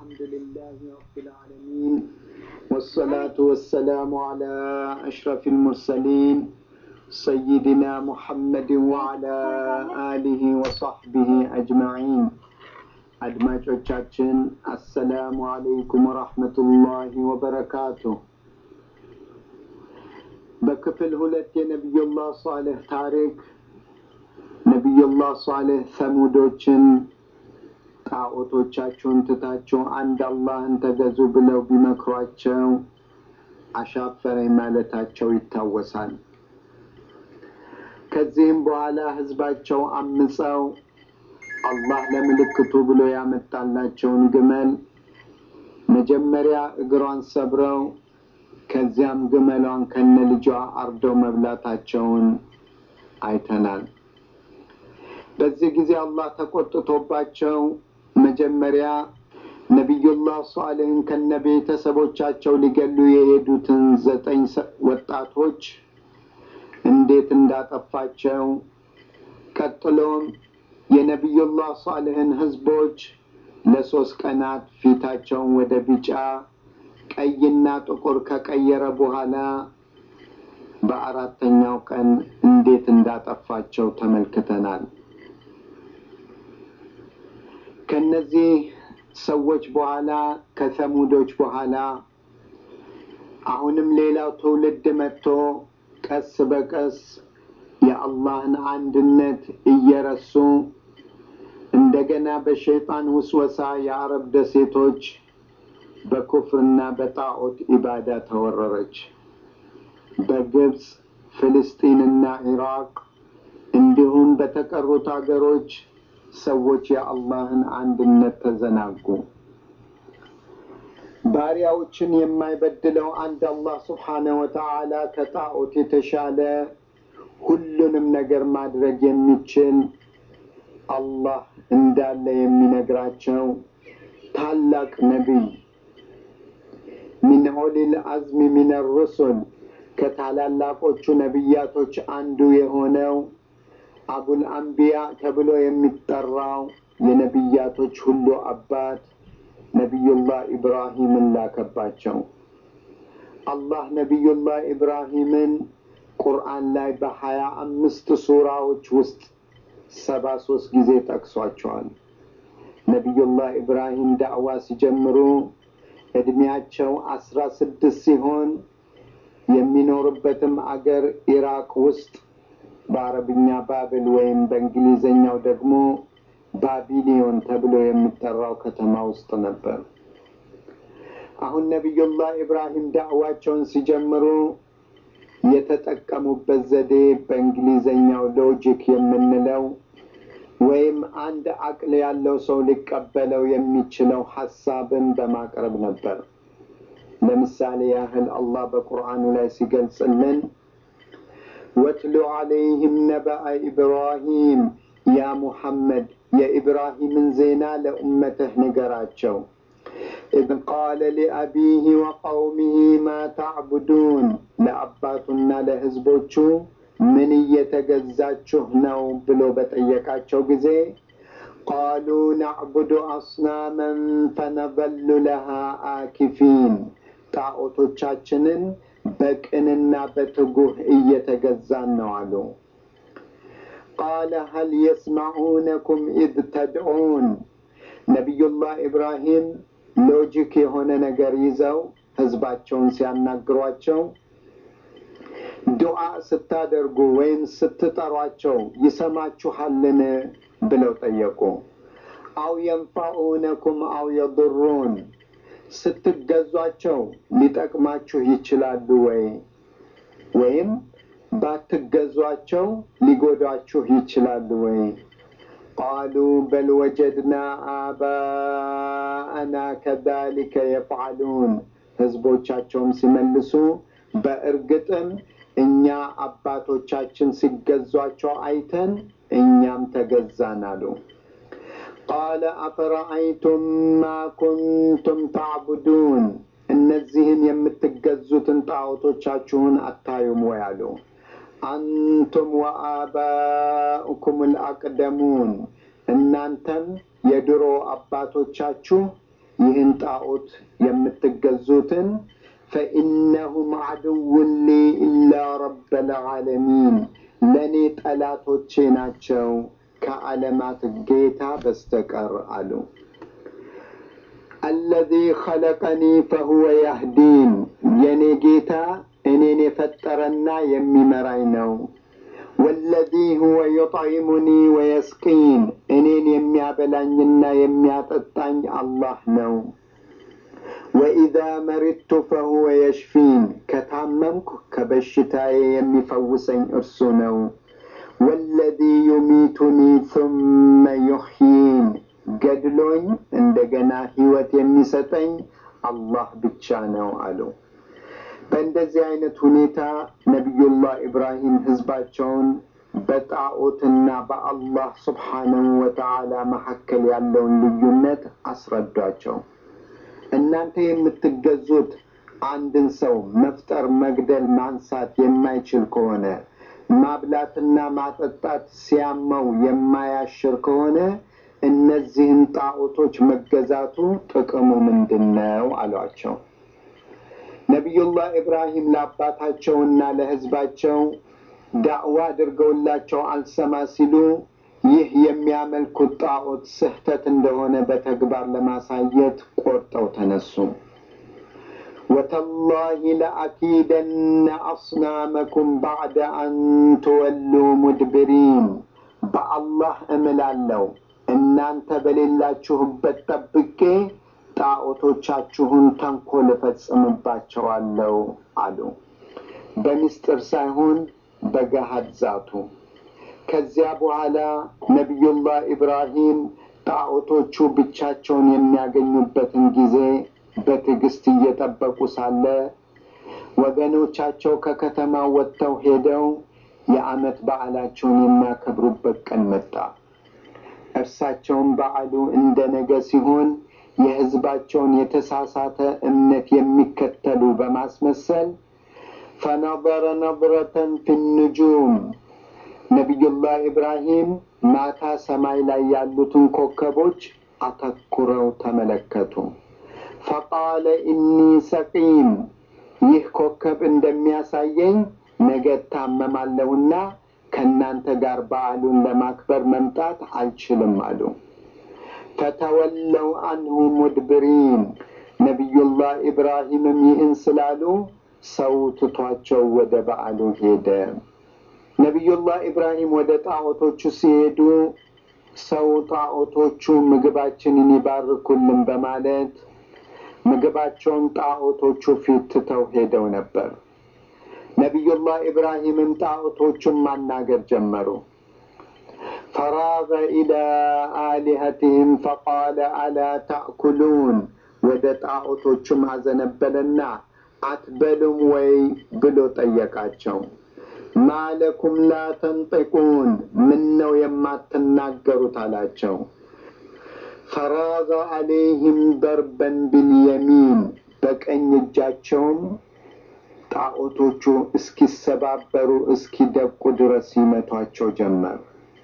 الحمد لله رب العالمين والصلاة والسلام على أشرف المرسلين سيدنا محمد وعلى آله وصحبه أجمعين አድማጮቻችን አሰላሙ አለይኩም ወራህመቱላሂ ወበረካቱ። በክፍል ሁለት የነቢዩላህ ሷሌህ ታሪክ ነቢዩላህ ሷሌህ ሰሙዶችን ጣዖቶቻችሁን ትታችሁ አንድ አላህን ተገዙ ብለው ቢመክሯቸው አሻፈረኝ ማለታቸው ይታወሳል። ከዚህም በኋላ ህዝባቸው አምፀው አላህ ለምልክቱ ብሎ ያመጣላቸውን ግመል መጀመሪያ እግሯን ሰብረው ከዚያም ግመሏን ከነ ልጇ አርደው መብላታቸውን አይተናል። በዚህ ጊዜ አላህ ተቆጥቶባቸው መጀመሪያ ነቢዩላህ ሷሌህን ከነ ቤተሰቦቻቸው ሊገሉ የሄዱትን ዘጠኝ ወጣቶች እንዴት እንዳጠፋቸው ቀጥሎም የነቢዩላህ ሷልህን ህዝቦች ለሶስት ቀናት ፊታቸውን ወደ ቢጫ ቀይና ጥቁር ከቀየረ በኋላ በአራተኛው ቀን እንዴት እንዳጠፋቸው ተመልክተናል። ከነዚህ ሰዎች በኋላ ከሰሙዶች በኋላ አሁንም ሌላው ትውልድ መጥቶ ቀስ በቀስ የአላህን አንድነት እየረሱ እንደገና በሸይጣን ውስወሳ የአረብ ደሴቶች በኩፍርና በጣዖት ኢባዳ ተወረረች። በግብፅ፣ ፍልስጢንና ኢራቅ እንዲሁም በተቀሩት አገሮች ሰዎች የአላህን አንድነት ተዘናጉ። ባሪያዎችን የማይበድለው አንድ አላህ ስብሓነ ወተዓላ ከጣዖት የተሻለ ሁሉንም ነገር ማድረግ የሚችል አላህ እንዳለ የሚነግራቸው ታላቅ ነቢይ ሚን ኦሊል አዝሚ ሚን ሩሱል ከታላላቆቹ ነቢያቶች አንዱ የሆነው አቡል አንቢያ ተብሎ የሚጠራው የነቢያቶች ሁሉ አባት ነቢዩላህ ኢብራሂምን ላከባቸው። አላህ ነቢዩላህ ኢብራሂምን ቁርአን ላይ በሀያ አምስት ሱራዎች ውስጥ ሰባ ሶስት ጊዜ ጠቅሷቸዋል። ነቢዩላህ ኢብራሂም ዳዕዋ ሲጀምሩ እድሜያቸው አስራ ስድስት ሲሆን የሚኖርበትም አገር ኢራቅ ውስጥ በአረብኛ ባብል ወይም በእንግሊዘኛው ደግሞ ባቢሊዮን ተብሎ የሚጠራው ከተማ ውስጥ ነበር። አሁን ነቢዩላህ ኢብራሂም ዳዕዋቸውን ሲጀምሩ የተጠቀሙበት ዘዴ በእንግሊዘኛው ሎጂክ የምንለው ወይም አንድ አቅል ያለው ሰው ሊቀበለው የሚችለው ሀሳብን በማቅረብ ነበር። ለምሳሌ ያህል አላህ በቁርአኑ ላይ ሲገልጽልን ወትሉ ዐለይህም ነበአ ኢብራሂም ያ ሙሐመድ የኢብራሂምን ዜና ለኡመትህ ንገራቸው ኢዝ ቃለ ሊአቢህ ወቀውሚህ ማ ተዕቡዱን ለአባቱና ለህዝቦቹ ምን እየተገዛችሁ ነው ብሎ በጠየቃቸው ጊዜ ቃሉ ናዕቡዱ አስናመን ፈነዘሉ ለሃ አኪፊን ጣዖቶቻችንን በቅንና በትጉህ እየተገዛን ነው አሉ። ቃለ ሀል የስማዑነኩም ኢዝ ተድዑን ነቢዩላህ ኢብራሂም ሎጂክ የሆነ ነገር ይዘው ህዝባቸውን ሲያናግሯቸው ዱዓ ስታደርጉ ወይም ስትጠሯቸው ይሰማችኋልን ብለው ጠየቁ። አው የንፋኡነኩም አው የضሩን ስትገዟቸው ሊጠቅማችሁ ይችላሉ ወይ ወይም ባትገዟቸው ሊጎዷችሁ ይችላሉ ወይ? ቃሉ በል ወጀድና አባአና ከዛሊከ የፍዓሉን ህዝቦቻቸውም ሲመልሱ በእርግጥም እኛ አባቶቻችን ሲገዟቸው አይተን እኛም ተገዛን አሉ። ቃለ አፈረአይቱም ማ ኩንቱም ታዕቡዱን እነዚህን የምትገዙትን ጣዖቶቻችሁን አታዩም ወይ አሉ። አንቱም ወአባኡኩም ልአቅደሙን እናንተም የድሮ አባቶቻችሁ ይህን ጣዖት የምትገዙትን ፈኢነሁም አድውን ሊ ኢላ ረበል ዓለሚን ለእኔ ጠላቶቼ ናቸው ከዓለማት ጌታ በስተቀር አሉ። አለዚ ኸለቀኒ ፈሁወ ያህዲን የእኔ ጌታ እኔን የፈጠረና የሚመራኝ ነው። ወለዚ ሁወ ዩጥዒሙኒ ወየስቂን እኔን የሚያበላኝና የሚያጠጣኝ አላህ ነው። ወኢዛ መሪቱ ፈሁወ የሽፊን ከታመምኩ ከበሽታዬ የሚፈውሰኝ እርሱ ነው። ወለዚ ዩሚቱኒ ثመ ዩሕይን ገድሎኝ እንደገና ህይወት የሚሰጠኝ አላህ ብቻ ነው አሉ። በእንደዚህ አይነት ሁኔታ ነቢዩላህ ኢብራሂም ህዝባቸውን በጣዖትና በአላህ ስብሓነሁ ወተዓላ መካከል ያለውን ልዩነት አስረዷቸው። እናንተ የምትገዙት አንድን ሰው መፍጠር፣ መግደል፣ ማንሳት የማይችል ከሆነ ማብላትና ማጠጣት ሲያመው የማያሽር ከሆነ እነዚህን ጣዖቶች መገዛቱ ጥቅሙ ምንድን ነው አሏቸው። ነቢዩላህ ኢብራሂም ለአባታቸውና ለህዝባቸው ዳዕዋ አድርገውላቸው አልሰማ ሲሉ ይህ የሚያመልኩት ጣዖት ስህተት እንደሆነ በተግባር ለማሳየት ቆርጠው ተነሱ። ወተላሂ ለአኪደነ አስናመኩም ባዕደ አን ትወሉ ሙድብሪን በአላህ እምላለሁ እናንተ በሌላችሁበት ጠብቄ ጣዖቶቻችሁን ተንኮል እፈጽምባቸዋለሁ አሉ። በምስጢር ሳይሆን በገሃድ ዛቱ። ከዚያ በኋላ ነቢዩላህ ኢብራሂም ጣዖቶቹ ብቻቸውን የሚያገኙበትን ጊዜ በትዕግስት እየጠበቁ ሳለ ወገኖቻቸው ከከተማ ወጥተው ሄደው የዓመት በዓላቸውን የሚያከብሩበት ቀን መጣ። እርሳቸውን በዓሉ እንደ ነገ ሲሆን የሕዝባቸውን የተሳሳተ እምነት የሚከተሉ በማስመሰል ፈነظረ ነظረተን ፊ ንጁም ነቢዩላህ ኢብራሂም ማታ ሰማይ ላይ ያሉትን ኮከቦች አተኩረው ተመለከቱ። ፈቃለ ኢኒ ሰቂም ይህ ኮከብ እንደሚያሳየኝ ነገ እታመማለሁና ከእናንተ ጋር በዓሉን ለማክበር መምጣት አልችልም አሉ። ፈተወለው አንሁ ሙድብሪን ነቢዩላህ ኢብራሂምም ይህን ስላሉ ሰው ትቷቸው ወደ በዓሉ ሄደ። ነቢዩላህ ኢብራሂም ወደ ጣዖቶቹ ሲሄዱ ሰው ጣዖቶቹ ምግባችንን ይባርኩልን በማለት ምግባቸውን ጣዖቶቹ ፊት ትተው ሄደው ነበር። ነቢዩላህ ኢብራሂምም ጣዖቶቹን ማናገር ጀመሩ። ፈራገ ኢላ አሊሀትህም ፈቃለ አላ ታእኩሉን ወደ ጣዖቶቹም አዘነበለና አትበሉም ወይ ብሎ ጠየቃቸው። ማለኩም ላ ተንጢቁን ምን ነው የማትናገሩት አላቸው። ፈራገ አሌይህም ደርበን ቢልየሚን በቀኝ እጃቸውም ጣዖቶቹ እስኪሰባበሩ እስኪደቁ ድረስ ይመቷቸው ጀመር።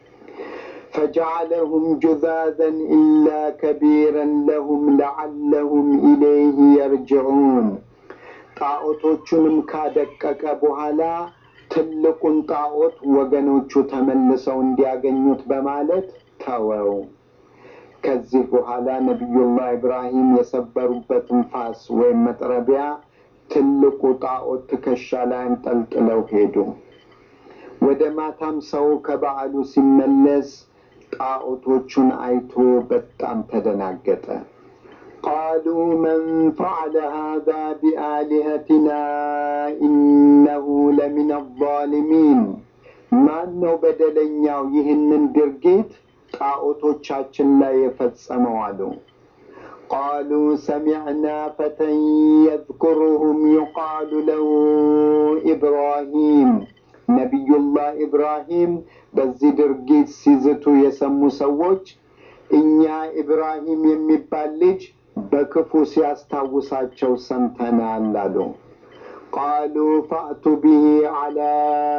ፈጀዓለሁም ጁዛዘን ኢላ ከቢረን ለሁም ለዓለሁም ኢለይህ የርጅዑን ጣዖቶቹንም ካደቀቀ በኋላ ትልቁን ጣዖት ወገኖቹ ተመልሰው እንዲያገኙት በማለት ተወው። ከዚህ በኋላ ነቢዩላህ ኢብራሂም የሰበሩበትን ፋስ ወይም መጥረቢያ ትልቁ ጣዖት ትከሻ ላይ አንጠልጥለው ሄዱ። ወደ ማታም ሰው ከበዓሉ ሲመለስ ጣዖቶቹን አይቶ በጣም ተደናገጠ። ቃሉ መን ፈዓለ ሃዛ ቢአሊሀቲና ኢነሁ ለሚን አዛሊሚን፣ ማን ነው በደለኛው ይህንን ድርጊት ጣዖቶቻችን ላይ የፈጸመው አሉ። ቃሉ ሰሚዕና ፈተን የዝኩሩሁም ዩቃሉ ለሁ ኢብራሂም ነቢዩላህ ኢብራሂም በዚህ ድርጊት ሲዝቱ የሰሙ ሰዎች እኛ ኢብራሂም የሚባል ልጅ በክፉ ሲያስታውሳቸው ሰምተናል አሉ። ቃሉ ፈእቱ ብሂ ዐላ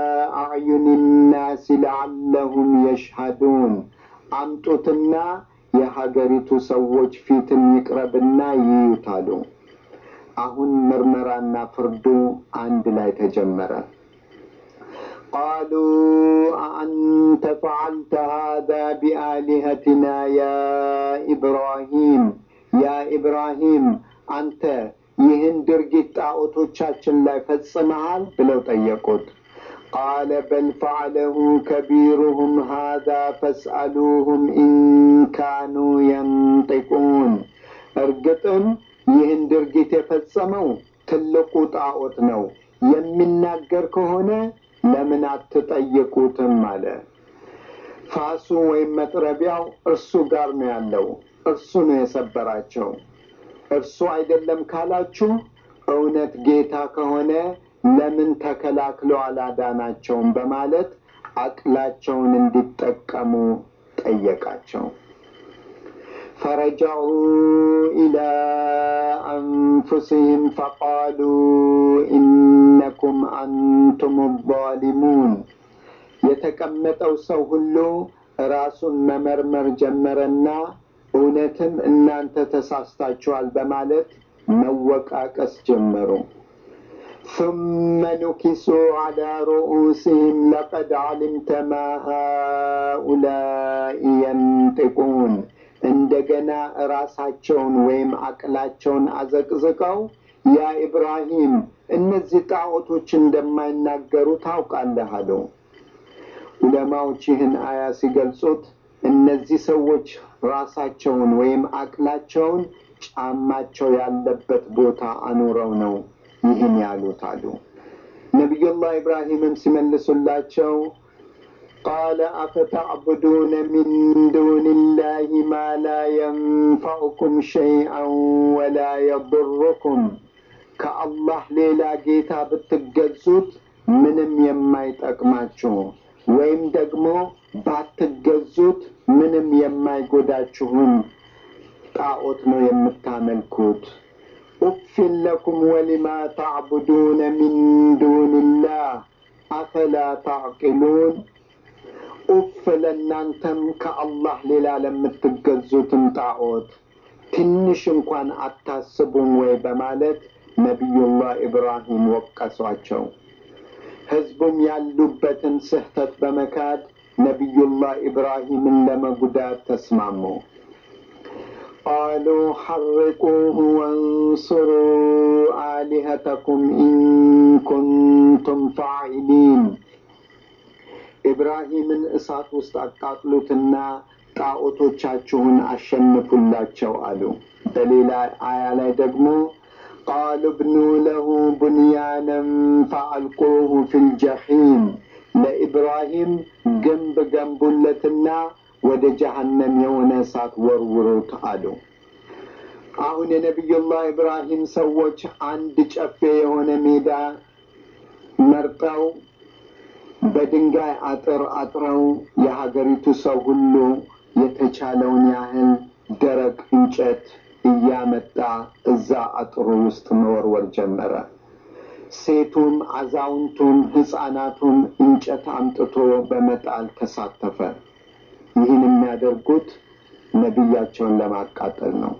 አዕዩን ናሲ ለዓለሁም የሽሀዱን አምጡትና የሀገሪቱ ሰዎች ፊትም ይቅረብና ይዩታሉ። አሁን ምርመራና ፍርዱ አንድ ላይ ተጀመረ። ቃሉ አአንተ ፈዓልተ ሃዛ ቢአሊሀትና ያ ኢብራሂም ያ ኢብራሂም አንተ ይህን ድርጊት ጣዖቶቻችን ላይ ፈጽመሃል ብለው ጠየቁት። ቃለ በል ፈዓለሁ ከቢሩሁም ሃዛ ፈስአሉሁም ኢንካኑ የንጢቁን እርግጥም ይህን ድርጊት የፈጸመው ትልቁ ጣዖት ነው። የሚናገር ከሆነ ለምን አትጠይቁትም? አለ። ፋሱ ወይም መጥረቢያው እርሱ ጋር ነው ያለው። እርሱ ነው የሰበራቸው። እርሱ አይደለም ካላችሁ እውነት ጌታ ከሆነ ለምን ተከላክለው አላዳናቸውም? በማለት አቅላቸውን እንዲጠቀሙ ጠየቃቸው። ፈረጃዑ ኢላ አንፉሲህም ፈቃሉ ኢነኩም አንቱም ዛሊሙን። የተቀመጠው ሰው ሁሉ ራሱን መመርመር ጀመረና እውነትም እናንተ ተሳስታችኋል በማለት መወቃቀስ ጀመሩ። ثم نكسوا على رؤوسهم لقد علمت ما هؤلاء ينطقون እንደገና ራሳቸውን ወይም አቅላቸውን አዘቅዝቀው ያ ኢብራሂም እነዚህ ጣዖቶች እንደማይናገሩ ታውቃለህ አሉ። ዑለማዎች ይህን አያ ሲገልጹት እነዚህ ሰዎች ራሳቸውን ወይም አቅላቸውን ጫማቸው ያለበት ቦታ አኑረው ነው ይህን ያሉት አሉ። ነቢዩላህ ኢብራሂምም ሲመልሱላቸው ቃለ አፈተዕቡዱነ ሚን ዱንላሂ ማ ላ የንፈዑኩም ሸይአን ወላ የضርኩም ከአላህ ሌላ ጌታ ብትገዙት ምንም የማይጠቅማችሁ ወይም ደግሞ ባትገዙት ምንም የማይጎዳችሁን ጣዖት ነው የምታመልኩት። ኡፍን ለኩም ወሊማ ተዕቡዱነ ሚን ዱንላህ አፈላ ተዕቂሉን። ኡፍ ለእናንተም ከአላህ ሌላ ለምትገዙትም ጣዖት ትንሽ እንኳን አታስቡም ወይ? በማለት ነቢዩላህ ኢብራሂም ወቀሷቸው። ህዝቡም ያሉበትን ስህተት በመካድ ነቢዩላህ ኢብራሂምን ለመጉዳት ተስማሙ። ቃሉ ሐርቁሁ ወንሱሩ አሊሀተኩም ኢንኩንቱም ፋዒሊን። ኢብራሂምን እሳት ውስጥ አቃጥሉትና ጣዖቶቻችሁን አሸንፉላቸው አሉ። በሌላ አያ ላይ ደግሞ ቃሉ ብኑ ለሁ ቡንያነን ፈአልቁሁ ፊል ጀሒም ለኢብራሂም ግንብ ገንቡለትና ወደ ጀሀነም የሆነ እሳት ወርውሩት አሉ። አሁን የነቢዩላህ ኢብራሂም ሰዎች አንድ ጨፌ የሆነ ሜዳ መርጠው በድንጋይ አጥር አጥረው የሀገሪቱ ሰው ሁሉ የተቻለውን ያህል ደረቅ እንጨት እያመጣ እዛ አጥሩ ውስጥ መወርወር ጀመረ። ሴቱም፣ አዛውንቱም፣ ህፃናቱም እንጨት አምጥቶ በመጣል ተሳተፈ። ይህን የሚያደርጉት ነቢያቸውን ለማቃጠል ነው።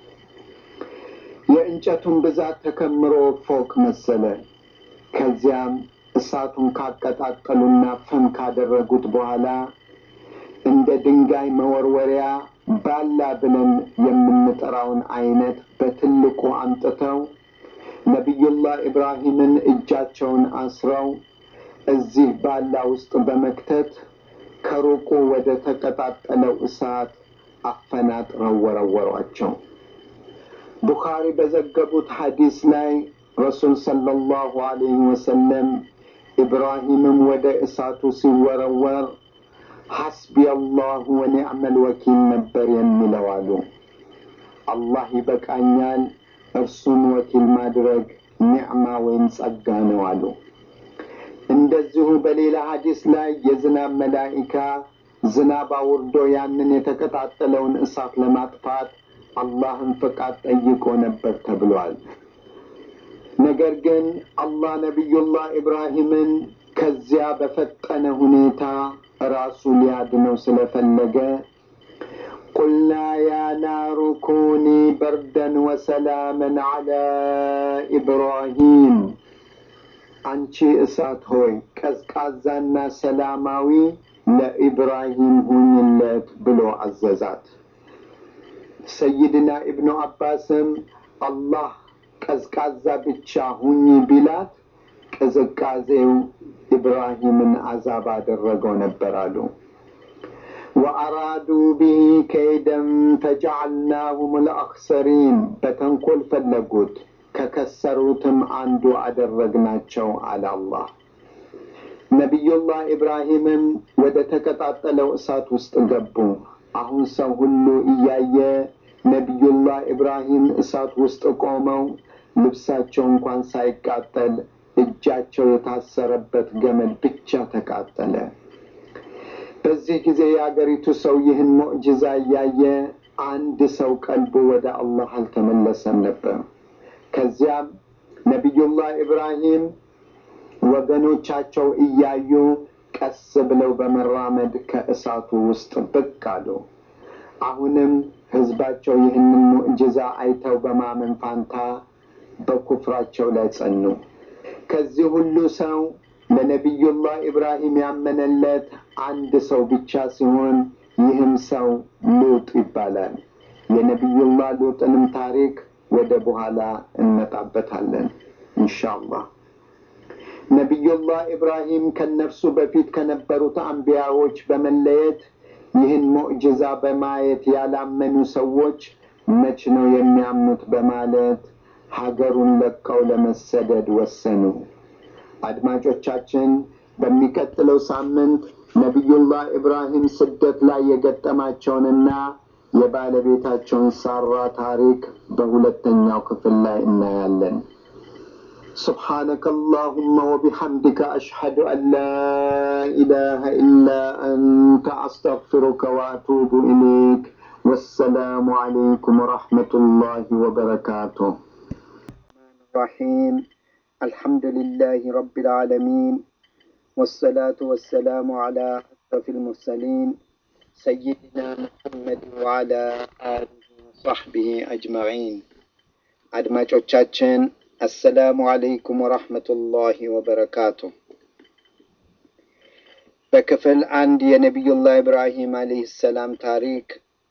የእንጨቱን ብዛት ተከምሮ ፎቅ መሰለ። ከዚያም እሳቱን ካቀጣጠሉና ፍም ካደረጉት በኋላ እንደ ድንጋይ መወርወሪያ ባላ ብለን የምንጠራውን አይነት በትልቁ አምጥተው ነቢዩላህ ኢብራሂምን እጃቸውን አስረው እዚህ ባላ ውስጥ በመክተት ከሩቁ ወደ ተቀጣጠለው እሳት አፈናጥረው ወረወሯቸው። ቡኻሪ በዘገቡት ሐዲስ ላይ ረሱል ሰለላሁ ዐለይሂ ወሰለም ኢብራሂምም ወደ እሳቱ ሲወረወር ሐስቢ አላሁ ወኒዕመል ወኪል ነበር የሚለው አሉ። አላህ ይበቃኛል፣ እርሱን ወኪል ማድረግ ኒዕማ ወይም ጸጋ ነው አሉ። እንደዚሁ በሌላ ሐዲስ ላይ የዝናብ መላኢካ ዝናብ አውርዶ ያንን የተቀጣጠለውን እሳት ለማጥፋት አላህን ፈቃድ ጠይቆ ነበር ተብሏል። ነገር ግን አላህ ነቢዩላህ ኢብራሂምን ከዚያ በፈጠነ ሁኔታ ራሱ ሊያድነው ስለፈለገ قلنا يا نار كوني بردا وسلاما على إبراهيم አንቺ እሳት ሆይ ቀዝቃዛና ሰላማዊ ለኢብራሂም ሁኝለት ብሎ አዘዛት። ሰይድና ኢብኑ አባስም አላህ ቀዝቃዛ ብቻ ሁኝ ቢላት ቅዝቃዜው ኢብራሂምን አዛብ አደረገው ነበር አሉ። ወአራዱ ቢሂ ከይደን ፈጀዐልናሁም ልአክሰሪን በተንኮል ፈለጉት ከከሰሩትም አንዱ አደረግናቸው አለ አላህ። ነቢዩላህ ኢብራሂምም ወደ ተቀጣጠለው እሳት ውስጥ ገቡ። አሁን ሰው ሁሉ እያየ ነቢዩላህ ኢብራሂም እሳት ውስጥ ቆመው ልብሳቸው እንኳን ሳይቃጠል እጃቸው የታሰረበት ገመድ ብቻ ተቃጠለ። በዚህ ጊዜ የአገሪቱ ሰው ይህን ሙዕጅዛ እያየ አንድ ሰው ቀልቡ ወደ አላህ አልተመለሰም ነበር። ከዚያም ነቢዩላህ ኢብራሂም ወገኖቻቸው እያዩ ቀስ ብለው በመራመድ ከእሳቱ ውስጥ ብቅ አሉ። አሁንም ህዝባቸው ይህንን ሙዕጅዛ አይተው በማመን ፋንታ በኩፍራቸው ላይ ጸኑ። ከዚህ ሁሉ ሰው ለነቢዩላህ ኢብራሂም ያመነለት አንድ ሰው ብቻ ሲሆን ይህም ሰው ሉጥ ይባላል። የነቢዩላህ ሉጥንም ታሪክ ወደ በኋላ እንመጣበታለን ኢንሻአላህ። ነቢዩላህ ኢብራሂም ከነርሱ በፊት ከነበሩት አንቢያዎች በመለየት ይህን ሙዕጅዛ በማየት ያላመኑ ሰዎች መች ነው የሚያምኑት በማለት ሀገሩን ለቀው ለመሰደድ ወሰኑ። አድማጮቻችን፣ በሚቀጥለው ሳምንት ነቢዩላህ ኢብራሂም ስደት ላይ የገጠማቸውንና የባለቤታቸውን ሳራ ታሪክ በሁለተኛው ክፍል ላይ እናያለን። سبحانك اللهم وبحمدك أشهد أن لا إله إلا أنت أستغفرك وأتوب إليك والسلام عليكم ورحمة الله وبركاته الرحيم الحمد لله رب العالمين والصلاة والسلام على أشرف المرسلين سيدنا محمد وعلى آله وصحبه أجمعين አድማጮቻችን አሰላሙ አለይኩም ወራህመቱላሂ ወበረካቱ። በክፍል አንድ የነቢዩላህ ኢብራሂም አለይሂ ሰላም ታሪክ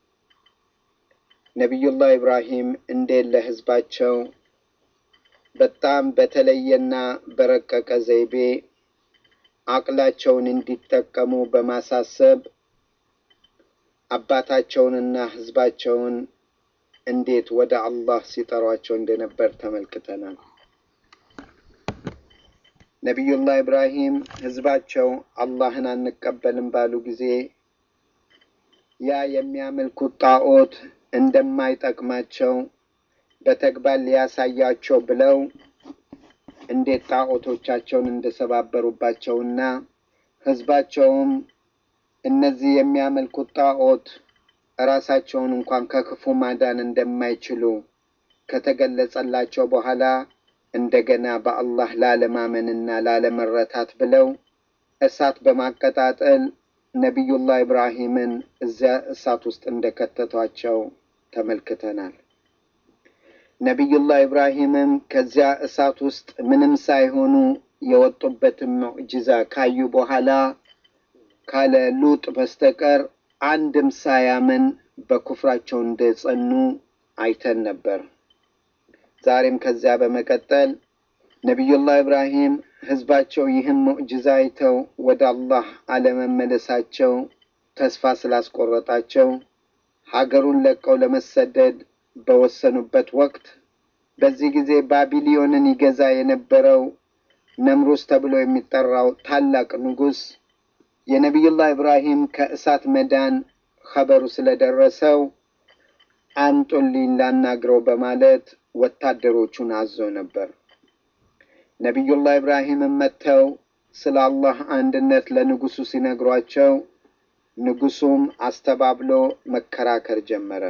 ነቢዩላህ ኢብራሂም እንዴት ለህዝባቸው በጣም በተለየና በረቀቀ ዘይቤ አቅላቸውን እንዲጠቀሙ በማሳሰብ አባታቸውንና ህዝባቸውን እንዴት ወደ አላህ ሲጠሯቸው እንደነበር ተመልክተናል። ነቢዩላህ ኢብራሂም ህዝባቸው አላህን አንቀበልም ባሉ ጊዜ ያ የሚያመልኩት ጣዖት እንደማይጠቅማቸው በተግባር ሊያሳያቸው ብለው እንዴት ጣዖቶቻቸውን እንደሰባበሩባቸውና ህዝባቸውም እነዚህ የሚያመልኩት ጣዖት ራሳቸውን እንኳን ከክፉ ማዳን እንደማይችሉ ከተገለጸላቸው በኋላ እንደገና በአላህ ላለማመንና ላለመረታት ብለው እሳት በማቀጣጠል ነቢዩላህ ኢብራሂምን እዚያ እሳት ውስጥ እንደከተቷቸው ተመልክተናል። ነቢዩላህ ኢብራሂምም ከዚያ እሳት ውስጥ ምንም ሳይሆኑ የወጡበትን ሙዕጅዛ ካዩ በኋላ ካለ ሉጥ በስተቀር አንድም ሳያምን በኩፍራቸው እንደጸኑ አይተን ነበር። ዛሬም ከዚያ በመቀጠል ነቢዩላህ ኢብራሂም ህዝባቸው ይህን ሙዕጅዛ አይተው ወደ አላህ አለመመለሳቸው ተስፋ ስላስቆረጣቸው ሀገሩን ለቀው ለመሰደድ በወሰኑበት ወቅት በዚህ ጊዜ ባቢሊዮንን ይገዛ የነበረው ነምሩስ ተብሎ የሚጠራው ታላቅ ንጉሥ የነቢዩላህ ኢብራሂም ከእሳት መዳን ኸበሩ ስለደረሰው አምጡልኝ ላናግረው በማለት ወታደሮቹን አዞ ነበር። ነቢዩላህ ኢብራሂምም መጥተው ስለ አላህ አንድነት ለንጉሱ ሲነግሯቸው ንጉሱም አስተባብሎ መከራከር ጀመረ።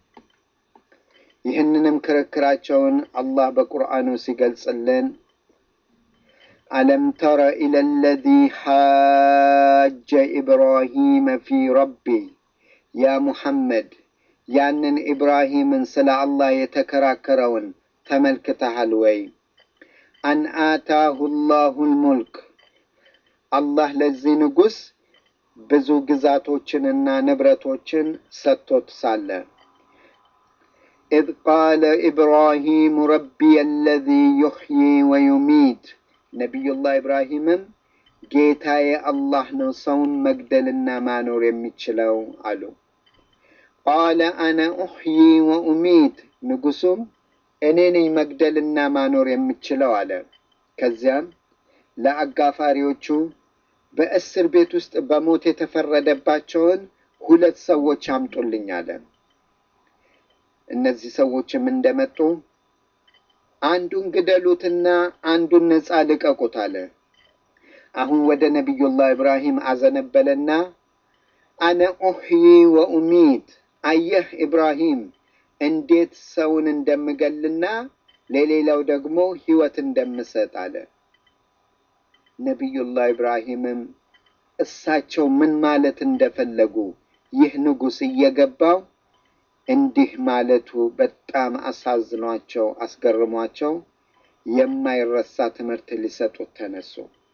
ይህንንም ክርክራቸውን አላህ በቁርአኑ ሲገልጽልን አለም ተረ ኢለ ለዚ ሓጀ ኢብራሂመ ፊ ረቢ ያ ሙሐመድ ያንን ኢብራሂምን ስለ አላህ የተከራከረውን ተመልክተሃል ወይ? አን አታሁ ላሁል ሙልክ አላህ ለዚህ ንጉሥ ብዙ ግዛቶችንና ንብረቶችን ሰጥቶት ሳለ ኢዝ ቃለ ኢብራሂሙ ረቢየ አለዚ ዩሕዪ ወዩሚት ነቢዩላህ ኢብራሂምም ጌታዬ አላህ ነው ሰውን መግደልና ማኖር የሚችለው አሉ። ቃለ አነ ኡሕዪ ወኡሚት ንጉሡም እኔ ነኝ መግደልና ማኖር የምችለው አለ። ከዚያም ለአጋፋሪዎቹ በእስር ቤት ውስጥ በሞት የተፈረደባቸውን ሁለት ሰዎች አምጡልኝ አለ። እነዚህ ሰዎችም እንደመጡ አንዱን ግደሉትና አንዱን ነፃ ልቀቁት አለ። አሁን ወደ ነቢዩላህ ኢብራሂም አዘነበለና አነ ኡሕዪ ወኡሚት አየህ ኢብራሂም እንዴት ሰውን እንደምገልና ለሌላው ደግሞ ሕይወት እንደምሰጥ አለ። ነቢዩላህ ኢብራሂምም እሳቸው ምን ማለት እንደፈለጉ ይህ ንጉሥ እየገባው እንዲህ ማለቱ በጣም አሳዝኗቸው አስገርሟቸው የማይረሳ ትምህርት ሊሰጡት ተነሱ።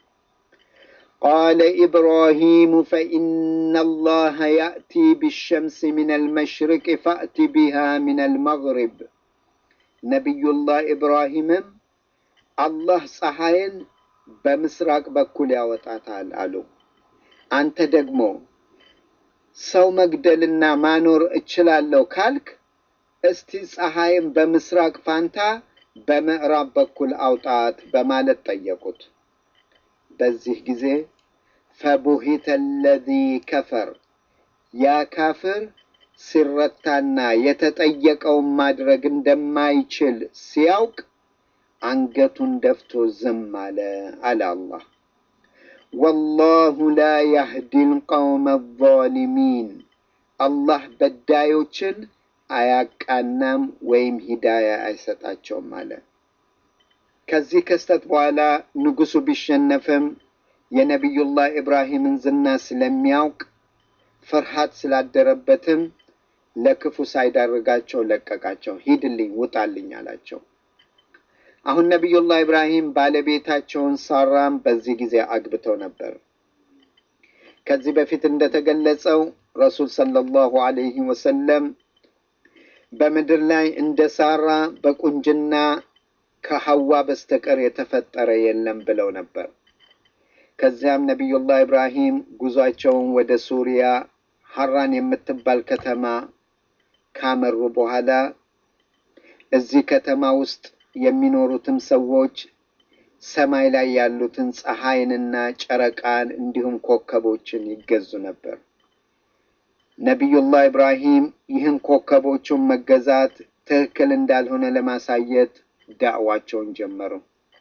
ቃለ ኢብራሂሙ ፈኢነ አላህ ያእቲ ቢሸምስ ምን አልመሽሪቅ ፈእቲ ቢሃ ምን አልመግሪብ። ነቢዩላህ ኢብራሂምም አላህ ፀሐይን በምስራቅ በኩል ያወጣታል አሉ። አንተ ደግሞ ሰው መግደልና ማኖር እችላለሁ ካልክ እስቲ ፀሐይን በምስራቅ ፋንታ በምዕራብ በኩል አውጣት በማለት ጠየቁት። በዚህ ጊዜ ፈቡሂተ አለዚ ከፈር ያ ካፍር ሲረታና የተጠየቀውን ማድረግ እንደማይችል ሲያውቅ አንገቱን ደፍቶ ዝም አለ አለ አላህ። ወላሁ ላ ያህዲ ልቀውመ ዛሊሚን አላህ በዳዮችን አያቃናም ወይም ሂዳያ አይሰጣቸውም አለ። ከዚህ ክስተት በኋላ ንጉሡ ቢሸነፍም የነቢዩላህ ኢብራሂምን ዝና ስለሚያውቅ ፍርሃት ስላደረበትም ለክፉ ሳይዳርጋቸው ለቀቃቸው። ሂድልኝ፣ ውጣልኝ አላቸው። አሁን ነቢዩላህ ኢብራሂም ባለቤታቸውን ሳራም በዚህ ጊዜ አግብተው ነበር። ከዚህ በፊት እንደተገለጸው ረሱል ሰለላሁ ዐለይሂ ወሰለም በምድር ላይ እንደ ሳራ በቁንጅና ከሐዋ በስተቀር የተፈጠረ የለም ብለው ነበር። ከዚያም ነቢዩላህ ኢብራሂም ጉዟቸውን ወደ ሱሪያ ሐራን የምትባል ከተማ ካመሩ በኋላ እዚህ ከተማ ውስጥ የሚኖሩትም ሰዎች ሰማይ ላይ ያሉትን ፀሐይንና ጨረቃን እንዲሁም ኮከቦችን ይገዙ ነበር። ነቢዩላህ ኢብራሂም ይህን ኮከቦቹን መገዛት ትክክል እንዳልሆነ ለማሳየት ዳዕዋቸውን ጀመሩ።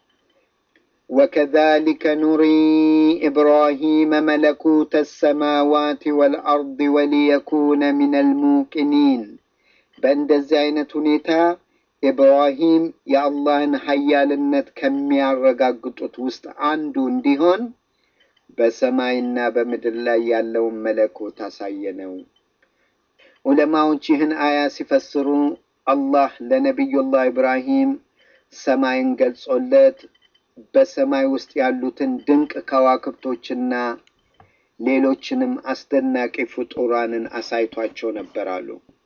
ወከዛሊከ ኑሪ ኢብራሂመ መለኩተ ሰማዋት ወልአርድ ወሊየኩነ ሚነል ሙቂኒን። በእንደዚህ አይነት ሁኔታ ኢብራሂም የአላህን ሀያልነት ከሚያረጋግጡት ውስጥ አንዱ እንዲሆን በሰማይና በምድር ላይ ያለውን መለኮት አሳየነው። ዑለማዎች ይህን አያ ሲፈስሩ አላህ ለነቢዩላህ ኢብራሂም ሰማይን ገልጾለት በሰማይ ውስጥ ያሉትን ድንቅ ከዋክብቶችና ሌሎችንም አስደናቂ ፍጡራንን አሳይቷቸው ነበር አሉ።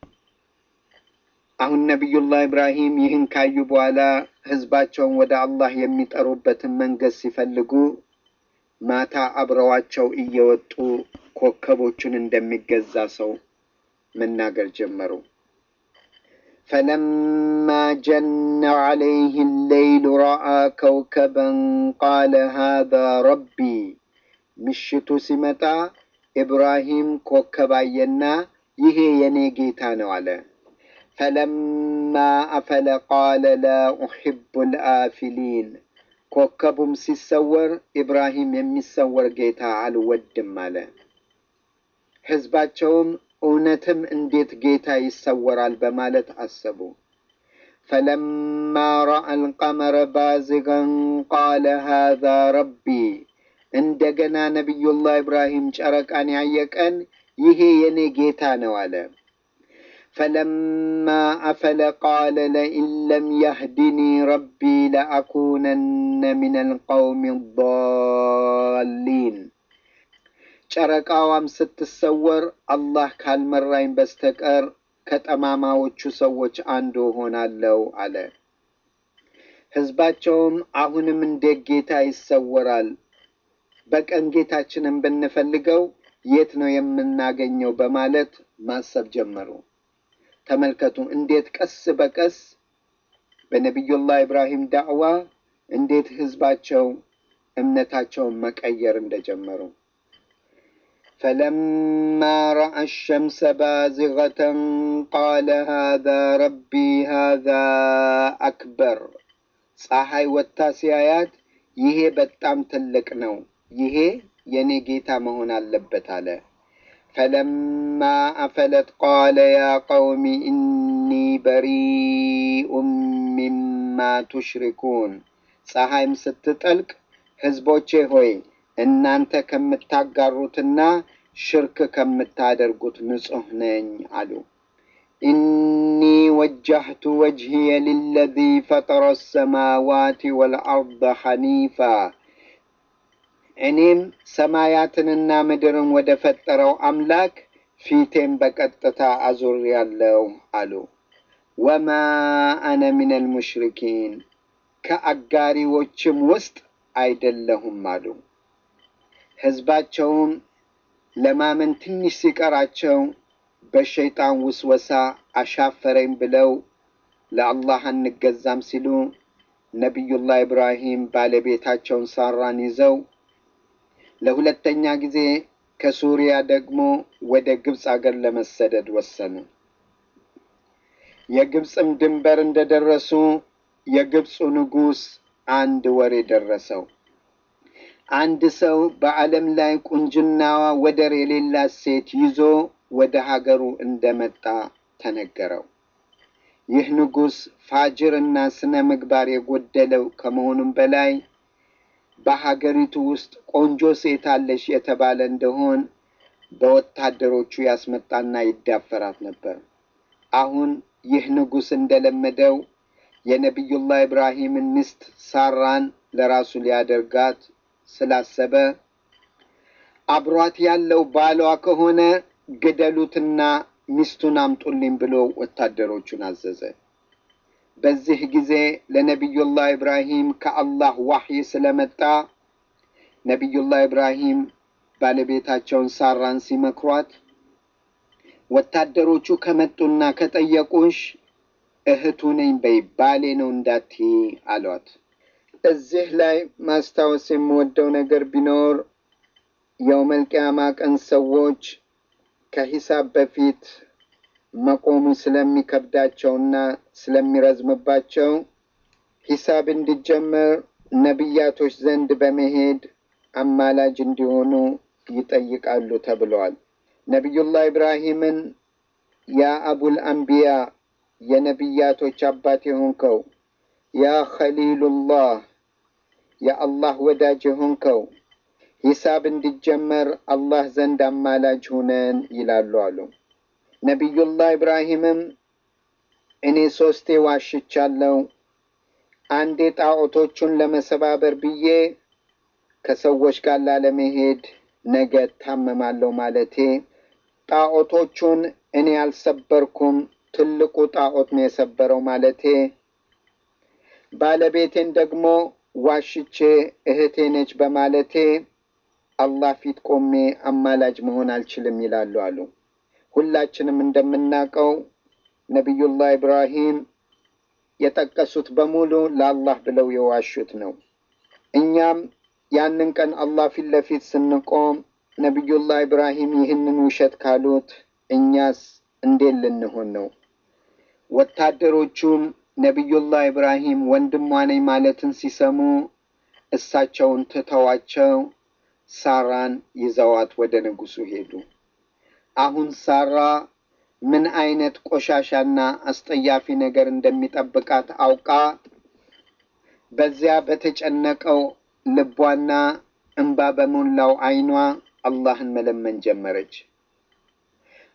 አሁን ነቢዩላህ ኢብራሂም ይህን ካዩ በኋላ ህዝባቸውን ወደ አላህ የሚጠሩበትን መንገድ ሲፈልጉ ማታ አብረዋቸው እየወጡ ኮከቦቹን እንደሚገዛ ሰው መናገር ጀመሩ። ፈለማ ጀነ ዐለይህ ሌይሉ ረአ ከውከበን ቃለ ሃዛ ረቢ። ምሽቱ ሲመጣ ኢብራሂም ኮከብ አየና ይሄ የኔ ጌታ ነው አለ። ፈለማ አፈለ ቃለ ላ ኡሒቡ ልአፊሊን። ኮከቡም ሲሰወር ኢብራሂም የሚሰወር ጌታ አልወድም አለ። ህዝባቸውም እውነትም እንዴት ጌታ ይሰወራል በማለት አሰቡ። ፈለማ ረአ አልቀመረ ባዚገን ቃለ ሃዛ ረቢ። እንደገና ነቢዩላህ ኢብራሂም ጨረቃን ያየ ቀን ይሄ የኔ ጌታ ነው አለ። ፈለማ አፈለ ቃለ ለኢን ለም ያህዲኒ ረቢ ለአኩነነ ሚነል ቀውሚ ዳሊን። ጨረቃዋም ስትሰወር አላህ ካልመራኝ በስተቀር ከጠማማዎቹ ሰዎች አንዱ ሆናለው አለ። ሕዝባቸውም አሁንም እንዴት ጌታ ይሰወራል? በቀን ጌታችንን ብንፈልገው የት ነው የምናገኘው? በማለት ማሰብ ጀመሩ። ተመልከቱ እንዴት ቀስ በቀስ በነቢዩላህ ኢብራሂም ዳዕዋ እንዴት ሕዝባቸው እምነታቸውን መቀየር እንደጀመሩ ፈለማ ረአ ሸምሰ ባዚገተን ቃለ ሃዛ ረቢ ሃዛ አክበር ፀሐይ ወጥታ ሲያያት ይሄ በጣም ትልቅ ነው፣ ይሄ የኔ ጌታ መሆን አለበት አለ። ፈለማ አፈለት ቃለ ያ ቀውሚ ኢኒ በሪኡን ሚማ ቱሽሪኩን። ፀሐይም ስትጠልቅ ሕዝቦቼ ሆይ እናንተ ከምታጋሩትና ሽርክ ከምታደርጉት ንጹሕ ነኝ አሉ። ኢኒ ወጀህቱ ወጅህየ ሊለዚ ፈጠረ ሰማዋት ወልአርደ ሐኒፋ እኔም ሰማያትንና ምድርን ወደ ፈጠረው አምላክ ፊቴም በቀጥታ አዙሬያለሁ አሉ። ወማ አነ ሚነል ሙሽሪኪን ከአጋሪዎችም ውስጥ አይደለሁም አሉ። ሕዝባቸውም ለማመን ትንሽ ሲቀራቸው በሸይጣን ውስወሳ አሻፈረኝ ብለው ለአላህ አንገዛም ሲሉ ነቢዩላህ ኢብራሂም ባለቤታቸውን ሳራን ይዘው ለሁለተኛ ጊዜ ከሱሪያ ደግሞ ወደ ግብፅ አገር ለመሰደድ ወሰኑ። የግብፅም ድንበር እንደደረሱ የግብፁ ንጉሥ አንድ ወሬ ደረሰው። አንድ ሰው በዓለም ላይ ቁንጅናዋ ወደር የሌላት ሴት ይዞ ወደ ሀገሩ እንደመጣ ተነገረው። ይህ ንጉሥ ፋጅርና ስነ ምግባር የጎደለው ከመሆኑም በላይ በሀገሪቱ ውስጥ ቆንጆ ሴት አለሽ የተባለ እንደሆን በወታደሮቹ ያስመጣና ይዳፈራት ነበር። አሁን ይህ ንጉሥ እንደለመደው የነቢዩላህ ኢብራሂምን ሚስት ሳራን ለራሱ ሊያደርጋት ስላሰበ አብሯት ያለው ባሏ ከሆነ ግደሉትና ሚስቱን አምጡልኝ ብሎ ወታደሮቹን አዘዘ። በዚህ ጊዜ ለነቢዩላህ ኢብራሂም ከአላህ ዋሕይ ስለመጣ ነቢዩላህ ኢብራሂም ባለቤታቸውን ሳራን ሲመክሯት ወታደሮቹ ከመጡና ከጠየቁሽ እህቱ ነኝ በይ ባሌ ነው እንዳትዪ አሏት። እዚህ ላይ ማስታወስ የምወደው ነገር ቢኖር የውመል ቂያማ ቀን ሰዎች ከሂሳብ በፊት መቆሙ ስለሚከብዳቸውና ስለሚረዝምባቸው ሂሳብ እንዲጀመር ነቢያቶች ዘንድ በመሄድ አማላጅ እንዲሆኑ ይጠይቃሉ ተብለዋል። ነቢዩላህ ኢብራሂምን ያ አቡል አንቢያ የነቢያቶች አባት የሆንከው ያ ኸሊሉላህ የአላህ ወዳጅ የሆንከው ሂሳብ እንዲጀመር አላህ ዘንድ አማላጅ ሁነን ይላሉ አሉ። ነቢዩላህ ኢብራሂምም እኔ ሶስቴ ዋሽቻለሁ፣ አንዴ ጣዖቶቹን ለመሰባበር ብዬ ከሰዎች ጋር ላለመሄድ ነገ ታመማለሁ ማለቴ፣ ጣዖቶቹን እኔ አልሰበርኩም ትልቁ ጣዖት ነው የሰበረው ማለቴ፣ ባለቤቴን ደግሞ ዋሽቼ እህቴ ነች በማለቴ አላህ ፊት ቆሜ አማላጅ መሆን አልችልም ይላሉ አሉ። ሁላችንም እንደምናውቀው ነቢዩላህ ኢብራሂም የጠቀሱት በሙሉ ለአላህ ብለው የዋሹት ነው። እኛም ያንን ቀን አላህ ፊት ለፊት ስንቆም ነቢዩላህ ኢብራሂም ይህንን ውሸት ካሉት እኛስ እንዴት ልንሆን ነው? ወታደሮቹም ነቢዩላህ ኢብራሂም ወንድሟ ነኝ ማለትን ሲሰሙ እሳቸውን ትተዋቸው ሳራን ይዘዋት ወደ ንጉሡ ሄዱ። አሁን ሳራ ምን አይነት ቆሻሻና አስጠያፊ ነገር እንደሚጠብቃት አውቃ በዚያ በተጨነቀው ልቧና እንባ በሞላው ዓይኗ አላህን መለመን ጀመረች።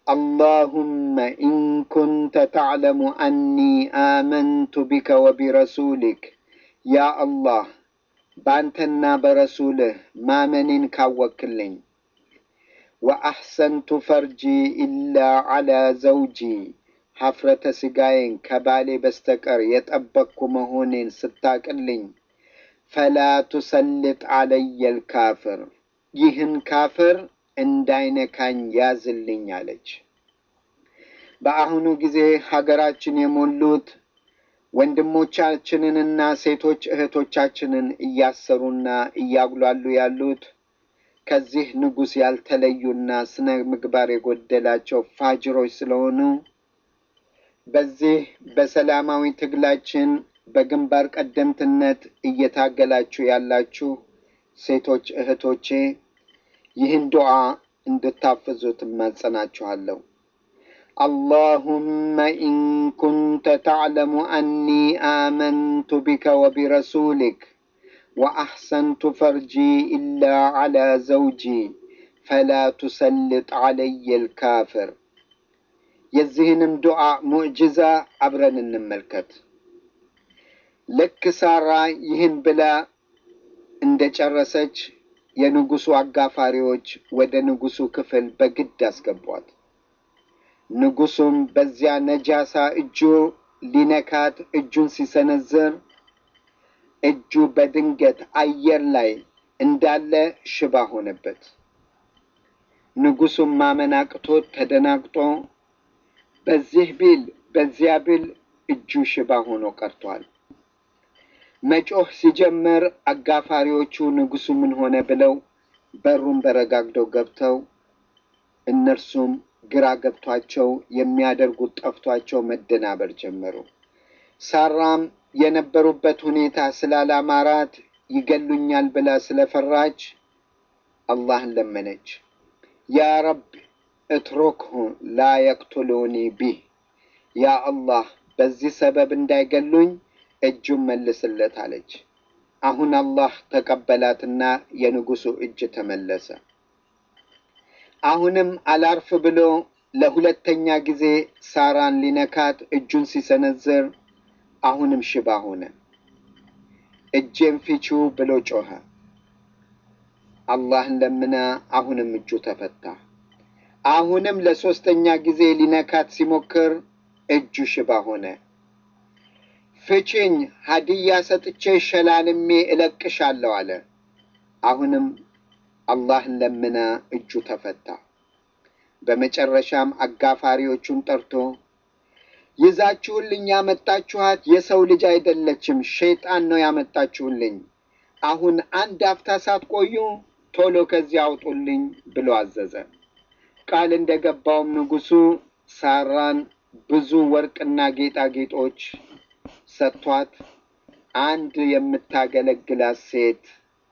اللهم إن كنت تعلم أني آمنت بك وبرسولك يا الله بانتنا برسوله ما منين كاوكلين وأحسنت فرجي إلا على زوجي ሀፍረተ ስጋዬን ከባሌ በስተቀር የጠበቅኩ መሆኔን ስታቅልኝ ፈላ ቱሰልጥ አለየል ካፍር ይህን ካፍር እንዳይነካኝ ያዝልኝ አለች። በአሁኑ ጊዜ ሀገራችን የሞሉት ወንድሞቻችንንና ሴቶች እህቶቻችንን እያሰሩና እያጉላሉ ያሉት ከዚህ ንጉሥ ያልተለዩና ስነ ምግባር የጎደላቸው ፋጅሮች ስለሆኑ በዚህ በሰላማዊ ትግላችን በግንባር ቀደምትነት እየታገላችሁ ያላችሁ ሴቶች እህቶቼ ይህን ዱዓ እንድታፍዙት እማጸናችኋለሁ። اللهم إن كنت تعلم أني آمنت بك وبرسولك وأحسنت فرجي إلا على زوجي فلا تسلط علي الكافر የዚህንም ዱዓ ሙዕጅዛ አብረን እንመልከት። ልክ ሳራ ይህን ብላ እንደ ጨረሰች የንጉሱ አጋፋሪዎች ወደ ንጉሱ ክፍል በግድ አስገቧት። ንጉሱም በዚያ ነጃሳ እጁ ሊነካት እጁን ሲሰነዝር እጁ በድንገት አየር ላይ እንዳለ ሽባ ሆነበት። ንጉሱም ማመን አቅቶት ተደናግጦ በዚህ ቢል በዚያ ቢል እጁ ሽባ ሆኖ ቀርቷል። መጮህ ሲጀምር አጋፋሪዎቹ ንጉሱ ምን ሆነ ብለው በሩን በረጋግደው ገብተው እነርሱም ግራ ገብቷቸው የሚያደርጉት ጠፍቷቸው መደናበር ጀመሩ። ሳራም የነበሩበት ሁኔታ ስላላማራት ይገሉኛል ብላ ስለፈራች አላህን ለመነች። ያ ረብ እትሩክሁ ላ የቅቱሉኒ ቢህ፣ ያ አላህ በዚህ ሰበብ እንዳይገሉኝ እጁን መልስለት አለች። አሁን አላህ ተቀበላትና የንጉሱ እጅ ተመለሰ። አሁንም አላርፍ ብሎ ለሁለተኛ ጊዜ ሳራን ሊነካት እጁን ሲሰነዝር አሁንም ሽባ ሆነ። እጄን ፊቺው ብሎ ጮኸ። አላህን ለምና አሁንም እጁ ተፈታ። አሁንም ለሶስተኛ ጊዜ ሊነካት ሲሞክር እጁ ሽባ ሆነ። ፍቺኝ፣ ሀዲያ ሰጥቼ ሸላልሜ እለቅሻለሁ አለ። አሁንም አላህን ለምና እጁ ተፈታ። በመጨረሻም አጋፋሪዎቹን ጠርቶ ይዛችሁልኝ ያመጣችኋት የሰው ልጅ አይደለችም፣ ሸይጣን ነው ያመጣችሁልኝ። አሁን አንድ አፍታ ሳትቆዩ ቶሎ ከዚህ አውጡልኝ ብሎ አዘዘ። ቃል እንደገባውም ንጉሡ ሳራን ብዙ ወርቅና ጌጣጌጦች ሰጥቷት አንድ የምታገለግላት ሴት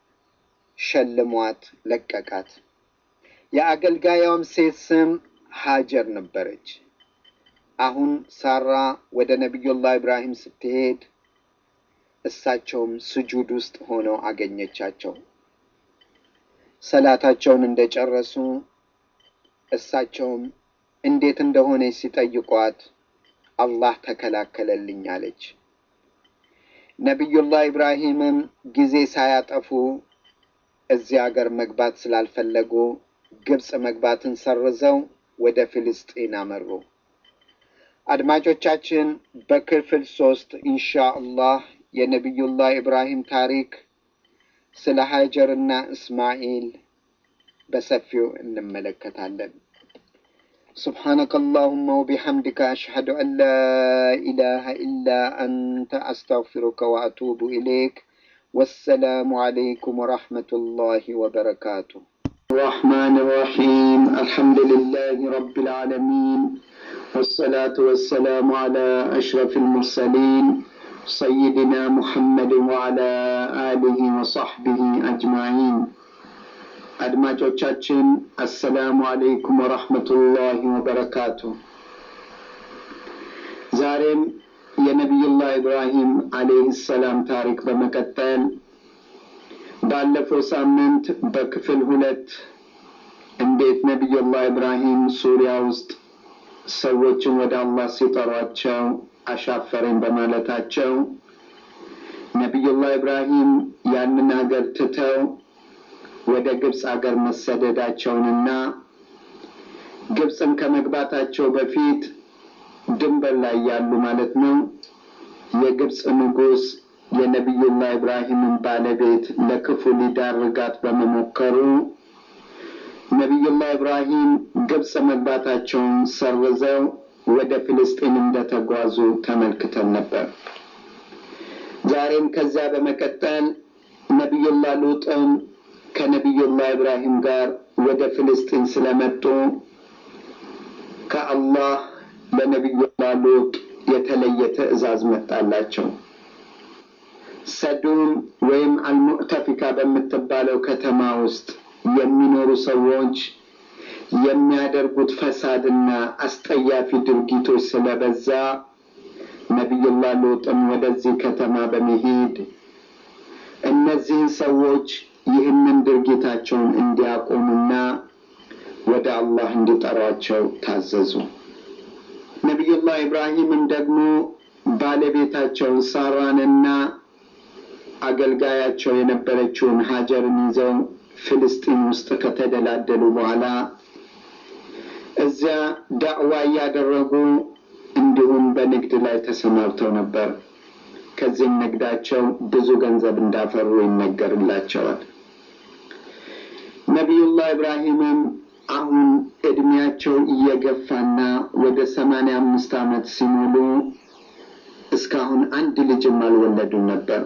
ሸልሟት ለቀቃት። የአገልጋያውም ሴት ስም ሀጀር ነበረች። አሁን ሳራ ወደ ነቢዩላህ ኢብራሂም ስትሄድ እሳቸውም ስጁድ ውስጥ ሆነው አገኘቻቸው። ሰላታቸውን እንደጨረሱ እሳቸውም እንዴት እንደሆነች ሲጠይቋት አላህ ተከላከለልኝ አለች። ነቢዩላህ ኢብራሂምም ጊዜ ሳያጠፉ እዚህ አገር መግባት ስላልፈለጉ ግብፅ መግባትን ሰርዘው ወደ ፊልስጢን አመሩ። አድማጮቻችን በክፍል ሶስት ኢንሻ አላህ የነቢዩላህ ኢብራሂም ታሪክ ስለ ሀጀርና እስማኤል በሰፊው እንመለከታለን። سبحانك اللهم وبحمدك أشهد أن لا إله إلا أنت أستغفرك وأتوب إليك والسلام عليكم ورحمة الله وبركاته الرحمن الرحيم الحمد لله رب العالمين والصلاة والسلام على أشرف المرسلين سيدنا محمد وعلى آله وصحبه أجمعين አድማጮቻችን አሰላሙ አለይኩም ወረሕመቱላሂ ወበረካቱ። ዛሬም የነቢዩላህ ኢብራሂም አለይህ ሰላም ታሪክ በመቀጠል ባለፈው ሳምንት በክፍል ሁለት እንዴት ነቢዩላህ ኢብራሂም ሱሪያ ውስጥ ሰዎችን ወደ አላህ ሲጠሯቸው አሻፈረኝ በማለታቸው ነቢዩላህ ኢብራሂም ያንን ሀገር ትተው ወደ ግብፅ ሀገር መሰደዳቸውንና ግብፅን ከመግባታቸው በፊት ድንበር ላይ ያሉ ማለት ነው የግብፅ ንጉሥ የነቢዩላህ ኢብራሂምን ባለቤት ለክፉ ሊዳርጋት በመሞከሩ ነቢዩላህ ኢብራሂም ግብፅ መግባታቸውን ሰርዘው ወደ ፍልስጤን እንደተጓዙ ተመልክተን ነበር። ዛሬም ከዚያ በመቀጠል ነቢዩላህ ሉጥን ከነቢዩላህ ኢብራሂም ጋር ወደ ፍልስጤን ስለመጡ ከአላህ ለነቢዩላህ ሉጥ የተለየ ትዕዛዝ መጣላቸው። ሰዱም ወይም አልሙዕተፊካ በምትባለው ከተማ ውስጥ የሚኖሩ ሰዎች የሚያደርጉት ፈሳድና አስጠያፊ ድርጊቶች ስለበዛ ነቢዩላህ ሉጥም ወደዚህ ከተማ በመሄድ እነዚህን ሰዎች ይህንን ድርጊታቸውን እንዲያቆሙና ወደ አላህ እንዲጠሯቸው ታዘዙ። ነቢዩላህ ኢብራሂምም ደግሞ ባለቤታቸውን ሳራንና አገልጋያቸው የነበረችውን ሀጀርን ይዘው ፍልስጢን ውስጥ ከተደላደሉ በኋላ እዚያ ዳዕዋ እያደረጉ እንዲሁም በንግድ ላይ ተሰማርተው ነበር። ከዚህም ንግዳቸው ብዙ ገንዘብ እንዳፈሩ ይነገርላቸዋል። ነቢዩላህ ኢብራሂምም አሁን እድሜያቸው እየገፋና ወደ ሰማንያ አምስት ዓመት ሲሞሉ እስካሁን አንድ ልጅም አልወለዱም ነበር።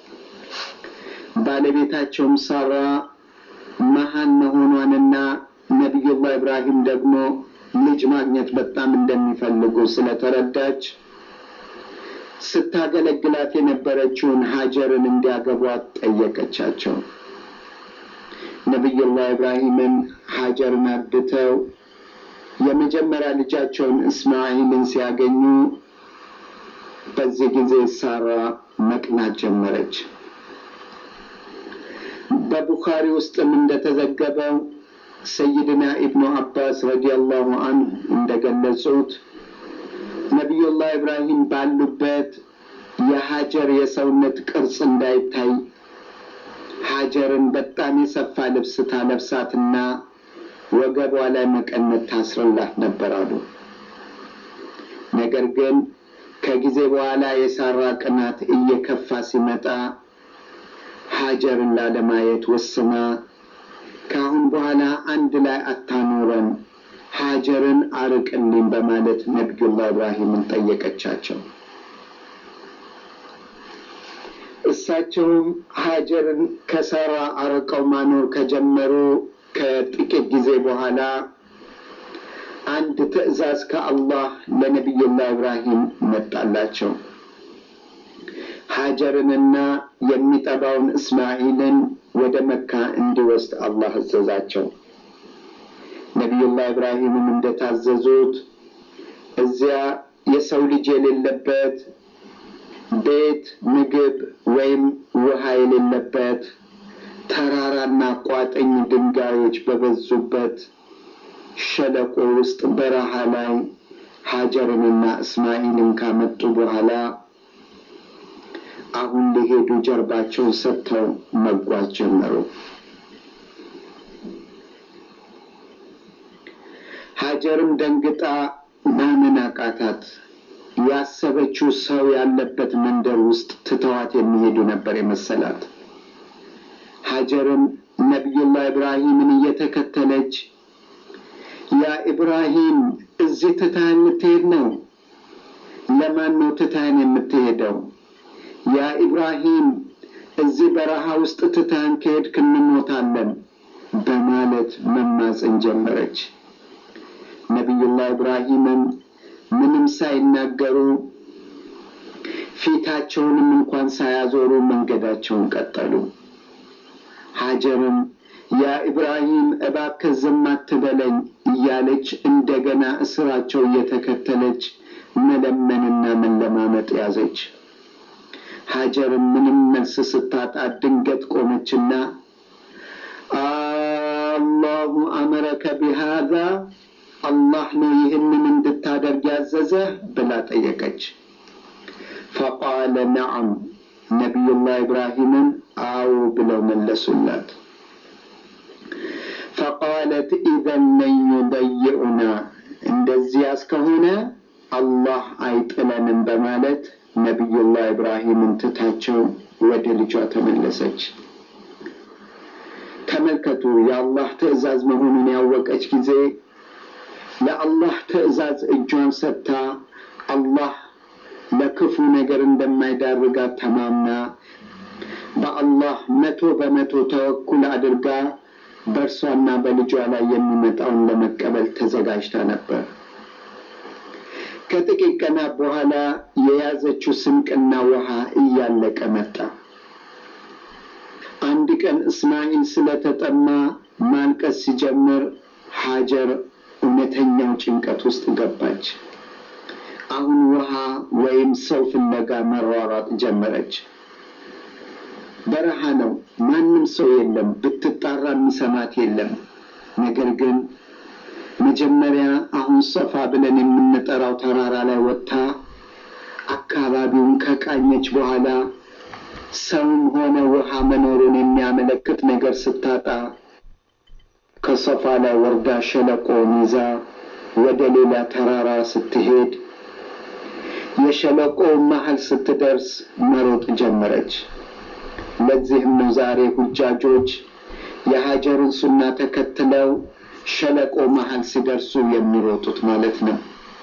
ባለቤታቸውም ሳራ መሀን መሆኗንና ነቢዩላህ ኢብራሂም ደግሞ ልጅ ማግኘት በጣም እንደሚፈልጉ ስለተረዳች ስታገለግላት የነበረችውን ሀጀርን እንዲያገቧት ጠየቀቻቸው። ነቢዩላህ ኢብራሂምን ሀጀርን አግብተው የመጀመሪያ ልጃቸውን እስማዒልን ሲያገኙ በዚህ ጊዜ ሳራ መቅናት ጀመረች። በቡኻሪ ውስጥም እንደተዘገበው ሰይድና ኢብኑ አባስ ረዲየላሁ አንሁ እንደገለጹት ነቢዩላህ ኢብራሂም ባሉበት የሀጀር የሰውነት ቅርጽ እንዳይታይ ሀጀርን በጣም የሰፋ ልብስ ታለብሳትና ወገቧ ላይ መቀነት ታስረላት ነበር አሉ። ነገር ግን ከጊዜ በኋላ የሳራ ቅናት እየከፋ ሲመጣ ሀጀርን ላለማየት ወስና ከአሁን በኋላ አንድ ላይ አታኖረን፣ ሀጀርን አርቅልኝ በማለት ነቢዩላህ ኢብራሂምን ጠየቀቻቸው። እሳቸውም ሀጀርን ከሳራ አርቀው ማኖር ከጀመሩ ከጥቂት ጊዜ በኋላ አንድ ትዕዛዝ ከአላህ ለነቢዩላህ ኢብራሂም መጣላቸው። ሀጀርንና የሚጠባውን እስማዒልን ወደ መካ እንዲወስድ አላህ አዘዛቸው። ነቢዩላህ ኢብራሂምም እንደታዘዙት እዚያ የሰው ልጅ የሌለበት ቤት፣ ምግብ ወይም ውሃ የሌለበት ተራራና ቋጥኝ ድንጋዮች በበዙበት ሸለቆ ውስጥ በረሃ ላይ ሀጀርንና እስማዒልን ካመጡ በኋላ አሁን ሊሄዱ ጀርባቸውን ሰጥተው መጓዝ ጀመሩ። ሀጀርም ደንግጣ ማመን አቃታት። ያሰበችው ሰው ያለበት መንደር ውስጥ ትተዋት የሚሄዱ ነበር የመሰላት። ሀጀርም ነቢዩላህ ኢብራሂምን እየተከተለች ያ ኢብራሂም እዚህ ትታን የምትሄድ ነው? ለማን ነው ትታን የምትሄደው? ያ ኢብራሂም እዚህ በረሃ ውስጥ ትታን ከሄድክ እንሞታለን በማለት መማፀን ጀመረች። ነቢዩላህ ኢብራሂምም ምንም ሳይናገሩ ፊታቸውንም እንኳን ሳያዞሩ መንገዳቸውን ቀጠሉ። ሀጀርም ያ ኢብራሂም እባክህ ዝም አትበለኝ እያለች እንደገና እስራቸው እየተከተለች መለመንና መለማመጥ ያዘች። ሀጀርም ምንም መልስ ስታጣ ድንገት ቆመችና አላሁ አመረከ ቢሃዛ አላህ ነው ይህንን እንድታደርግ ያዘዘህ ብላ ጠየቀች። ፈቃለ ነዓም ነቢዩላህ ኢብራሂምን አዎ ብለው መለሱላት። ፈቃለት ኢዘን ለን ዩደይዑና እንደዚያስ ከሆነ አላህ አይጥለንም በማለት ነቢዩላህ ኢብራሂምን ትታቸው ወደ ልጇ ተመለሰች። ተመልከቱ፣ የአላህ ትዕዛዝ መሆኑን ያወቀች ጊዜ ለአላህ ትዕዛዝ እጇን ሰጥታ አላህ ለክፉ ነገር እንደማይዳርጋት ተማምና በአላህ መቶ በመቶ ተወኩል አድርጋ በእርሷና በልጇ ላይ የሚመጣውን ለመቀበል ተዘጋጅታ ነበር። ከጥቂት ቀናት በኋላ የያዘችው ስንቅና ውሃ እያለቀ መጣ። አንድ ቀን እስማኤል ስለተጠማ ማልቀስ ሲጀምር ሀጀር እውነተኛው ጭንቀት ውስጥ ገባች። አሁን ውሃ ወይም ሰው ፍለጋ መሯሯጥ ጀመረች። በረሃ ነው፣ ማንም ሰው የለም፣ ብትጣራ የሚሰማት የለም። ነገር ግን መጀመሪያ አሁን ሰፋ ብለን የምንጠራው ተራራ ላይ ወጥታ አካባቢውን ከቃኘች በኋላ ሰውም ሆነ ውሃ መኖሩን የሚያመለክት ነገር ስታጣ ከሰፋ ላይ ወርዳ ሸለቆውን ይዛ ወደ ሌላ ተራራ ስትሄድ የሸለቆውን መሀል ስትደርስ መሮጥ ጀመረች። ለዚህም ነው ዛሬ ሁጃጆች የሀጀርን ሱና ተከትለው ሸለቆ መሀል ሲደርሱ የሚሮጡት ማለት ነው።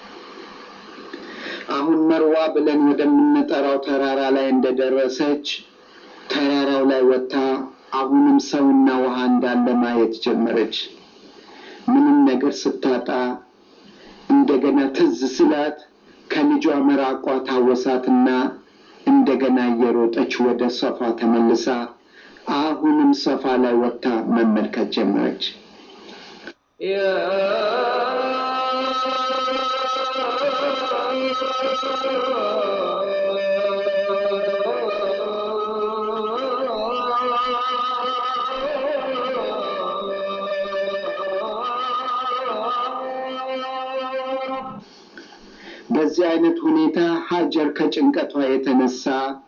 አሁን መርዋ ብለን ወደምንጠራው ተራራ ላይ እንደደረሰች ተራራው ላይ ወጥታ አሁንም ሰውና ውሃ እንዳለ ማየት ጀመረች። ምንም ነገር ስታጣ እንደገና ትዝ ስላት ከልጇ መራቋ ታወሳትና እንደገና እየሮጠች ወደ ሰፋ ተመልሳ አሁንም ሰፋ ላይ ወጥታ መመልከት ጀመረች። በዚህ አይነት ሁኔታ ሀጀር ከጭንቀቷ የተነሳ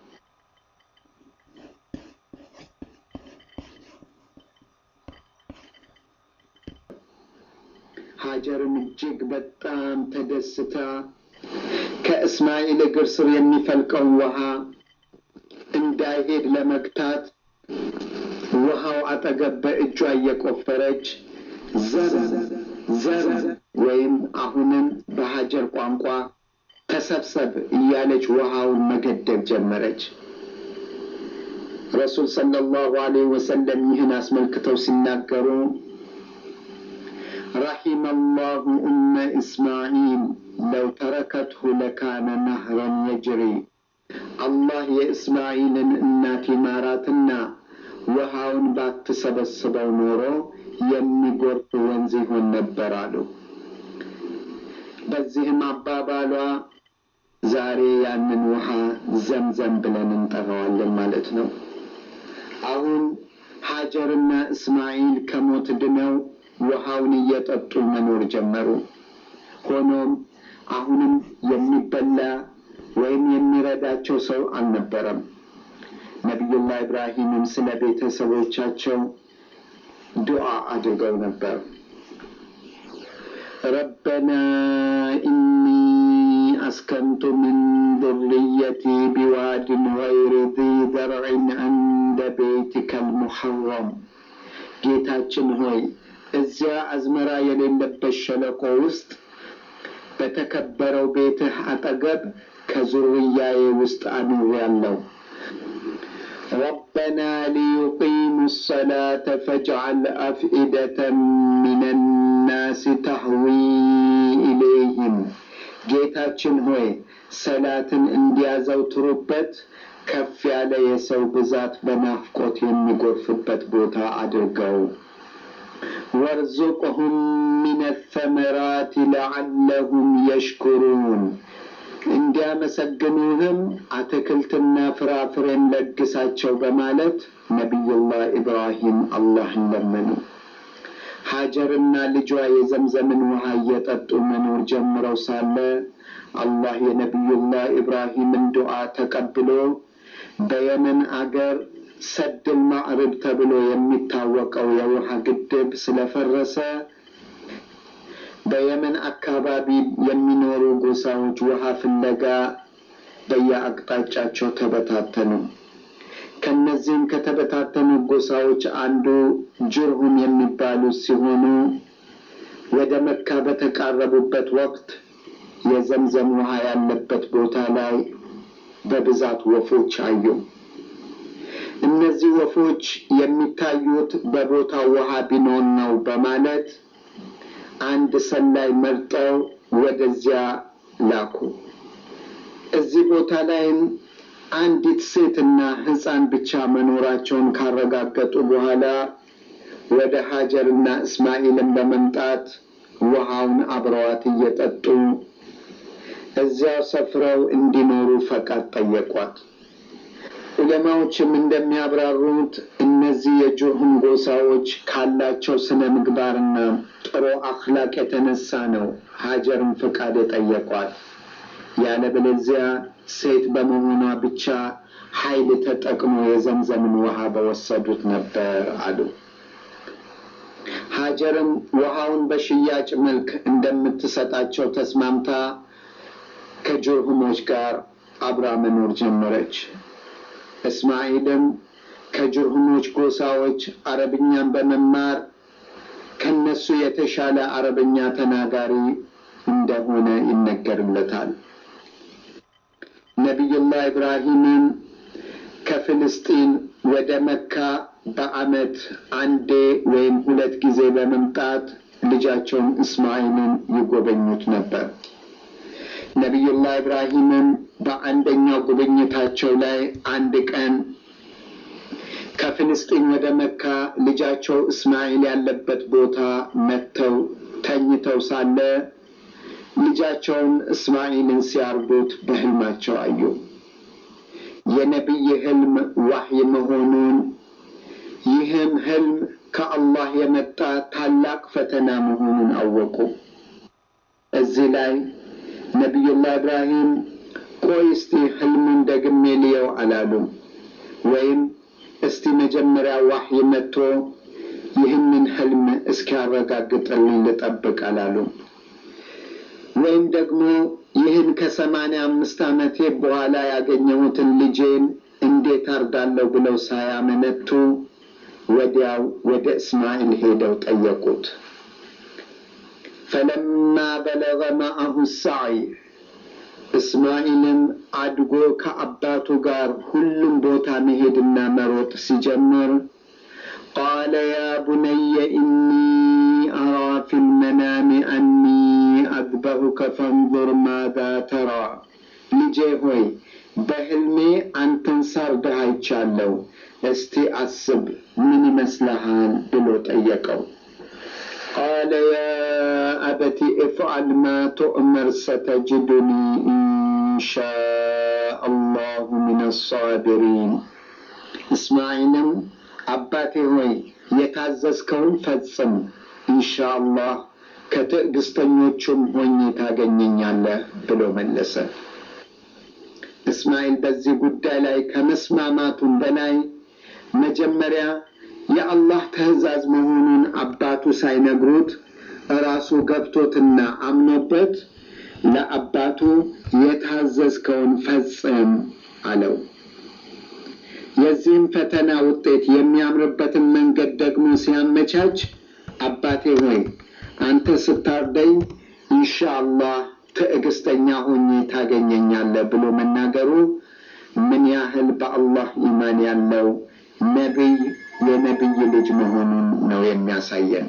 ሀጀርን እጅግ በጣም ተደስታ ከእስማኤል እግር ስር የሚፈልቀውን ውሃ እንዳይሄድ ለመግታት ውሃው አጠገብ በእጇ እየቆፈረች ዘር ዘር ወይም አሁንም በሀጀር ቋንቋ ተሰብሰብ እያለች ውሃውን መገደብ ጀመረች። ረሱል ሰለላሁ ዐለይሂ ወሰለም ይህን አስመልክተው ሲናገሩ ረሒመ ላሁ ኡመ እስማዒል ለው ተረከትሁ ለካነ ነህረን የጅሪ። አላህ የእስማዒልን እናት ይማራትና ውሃውን ባትሰበስበው ኖሮ የሚጎርፍ ወንዝ ይሆን ነበር አሉ። በዚህም አባባሏ ዛሬ ያንን ውሃ ዘምዘም ብለን እንጠራዋለን ማለት ነው። አሁን ሀጀርና እስማኤል ከሞት ድነው ውሃውን እየጠጡ መኖር ጀመሩ። ሆኖም አሁንም የሚበላ ወይም የሚረዳቸው ሰው አልነበረም። ነቢዩላህ ኢብራሂምም ስለ ቤተሰቦቻቸው ዱዓ አድርገው ነበር። ረበና ኢኒ አስከንቱ ምን ذርየቲ ቢዋድን ገይሪ ዚ ዘርዕን ዐንደ ቤቲከ ልሙሐረም ጌታችን ሆይ እዚያ አዝመራ የሌለበት ሸለቆ ውስጥ በተከበረው ቤትህ አጠገብ ከዙርያዬ ውስጥ አኑሬያለሁ። ረበና ሊዩቂሙ ሰላተ ፈጅዐል አፍኢደተን ሚነ ናስ ተህዊ ኢለይህም ጌታችን ሆይ ሰላትን እንዲያዘውትሩበት ከፍ ያለ የሰው ብዛት በናፍቆት የሚጎርፍበት ቦታ አድርገው። ወርዙቅሁም ሚነ ተመራት ለዓለሁም የሽኩሩን እንዲያመሰግኑህም አትክልትና ፍራፍሬን ለግሳቸው በማለት ነቢዩላህ ኢብራሂም አላህን ለመኑ። ሀጀርና ልጇ የዘምዘምን ውሃ እየጠጡ መኖር ጀምረው ሳለ አላህ የነቢዩላህ ኢብራሂምን ዱዓ ተቀብሎ በየመን አገር ሰድል ማዕርብ ተብሎ የሚታወቀው የውሃ ግድብ ስለፈረሰ በየመን አካባቢ የሚኖሩ ጎሳዎች ውሃ ፍለጋ በየአቅጣጫቸው ተበታተኑ። ከነዚህም ከተበታተኑ ጎሳዎች አንዱ ጅርሁም የሚባሉት ሲሆኑ ወደ መካ በተቃረቡበት ወቅት የዘምዘም ውሃ ያለበት ቦታ ላይ በብዛት ወፎች አዩ። እነዚህ ወፎች የሚታዩት በቦታው ውሃ ቢኖር ነው በማለት አንድ ሰላይ መርጠው ወደዚያ ላኩ። እዚህ ቦታ ላይም አንዲት ሴትና ሕፃን ብቻ መኖራቸውን ካረጋገጡ በኋላ ወደ ሀጀርና እስማኤልን በመምጣት ውሃውን አብረዋት እየጠጡ እዚያው ሰፍረው እንዲኖሩ ፈቃድ ጠየቋት። ዑለማዎችም እንደሚያብራሩት እነዚህ የጁርሁም ጎሳዎች ካላቸው ስነ ምግባርና ጥሩ አክላቅ የተነሳ ነው ሀጀርን ፈቃድ የጠየቋት። ያለበለዚያ ሴት በመሆኗ ብቻ ኃይል ተጠቅሞ የዘምዘምን ውሃ በወሰዱት ነበር አሉ። ሀጀርም ውሃውን በሽያጭ መልክ እንደምትሰጣቸው ተስማምታ ከጁርሁሞች ጋር አብራ መኖር ጀመረች። እስማኤልም ከጁርሁሞች ጎሳዎች አረብኛን በመማር ከነሱ የተሻለ አረብኛ ተናጋሪ እንደሆነ ይነገርለታል። ነቢዩላህ ኢብራሂምም ከፍልስጢን ወደ መካ በዓመት አንዴ ወይም ሁለት ጊዜ በመምጣት ልጃቸውን እስማኤልን ይጎበኙት ነበር። ነቢዩላህ ኢብራሂምም በአንደኛው ጉብኝታቸው ላይ አንድ ቀን ከፍልስጢን ወደ መካ ልጃቸው እስማኤል ያለበት ቦታ መጥተው ተኝተው ሳለ ልጃቸውን እስማኤልን ሲያርዱት በሕልማቸው አዩ። የነቢይ ሕልም ዋህይ መሆኑን ይህም ሕልም ከአላህ የመጣ ታላቅ ፈተና መሆኑን አወቁ። እዚህ ላይ ነቢዩላህ ኢብራሂም ቆይ እስቲ ሕልሙን ደግሜ ልየው አላሉም። ወይም እስቲ መጀመሪያ ዋህይ መጥቶ ይህንን ሕልም እስኪያረጋግጥልኝ ልጠብቅ አላሉም። ወይም ደግሞ ይህን ከሰማንያ አምስት ዓመቴ በኋላ ያገኘሁትን ልጄን እንዴት አርዳለሁ ብለው ሳያመነቱ ወዲያው ወደ እስማኤል ሄደው ጠየቁት። ፈለማ በለገ ማአሁ ሳዕይ እስማኤልም አድጎ ከአባቱ ጋር ሁሉም ቦታ መሄድና መሮጥ ሲጀምር ቃለ ያ ቡነየ ኢኒ አራ ፊ ልመናሚ አኒ አድበሁከ ፈንظር ማዛ ተራ። ልጄ ሆይ በሕልሜ አንተን ሳርደህ አይቻለሁ፣ እስቲ አስብ ምን ይመስልሃል ብሎ ጠየቀው። ቃለ ያ አበቲ እፍዓል ማ ቱእመር ሰተጅዱኒ ኢንሻ አላሁ ሚን አሳቢሪን። እስማኤልም አባቴ ሆይ የታዘዝከውን ፈጽም፣ ኢንሻ አላህ ከትዕግስተኞቹም ሆኜ ታገኘኛለህ ብሎ መለሰ። እስማኤል በዚህ ጉዳይ ላይ ከመስማማቱም በላይ መጀመሪያ የአላህ ትእዛዝ መሆኑን አባቱ ሳይነግሩት ራሱ ገብቶትና አምኖበት ለአባቱ የታዘዝከውን ፈጽም አለው። የዚህም ፈተና ውጤት የሚያምርበትን መንገድ ደግሞ ሲያመቻች አባቴ ሆይ አንተ ስታርደኝ ኢንሻአላህ ትዕግስተኛ ሆኜ ታገኘኛለህ ብሎ መናገሩ ምን ያህል በአላህ ኢማን ያለው ነቢይ የነቢይ ልጅ መሆኑን ነው የሚያሳየን።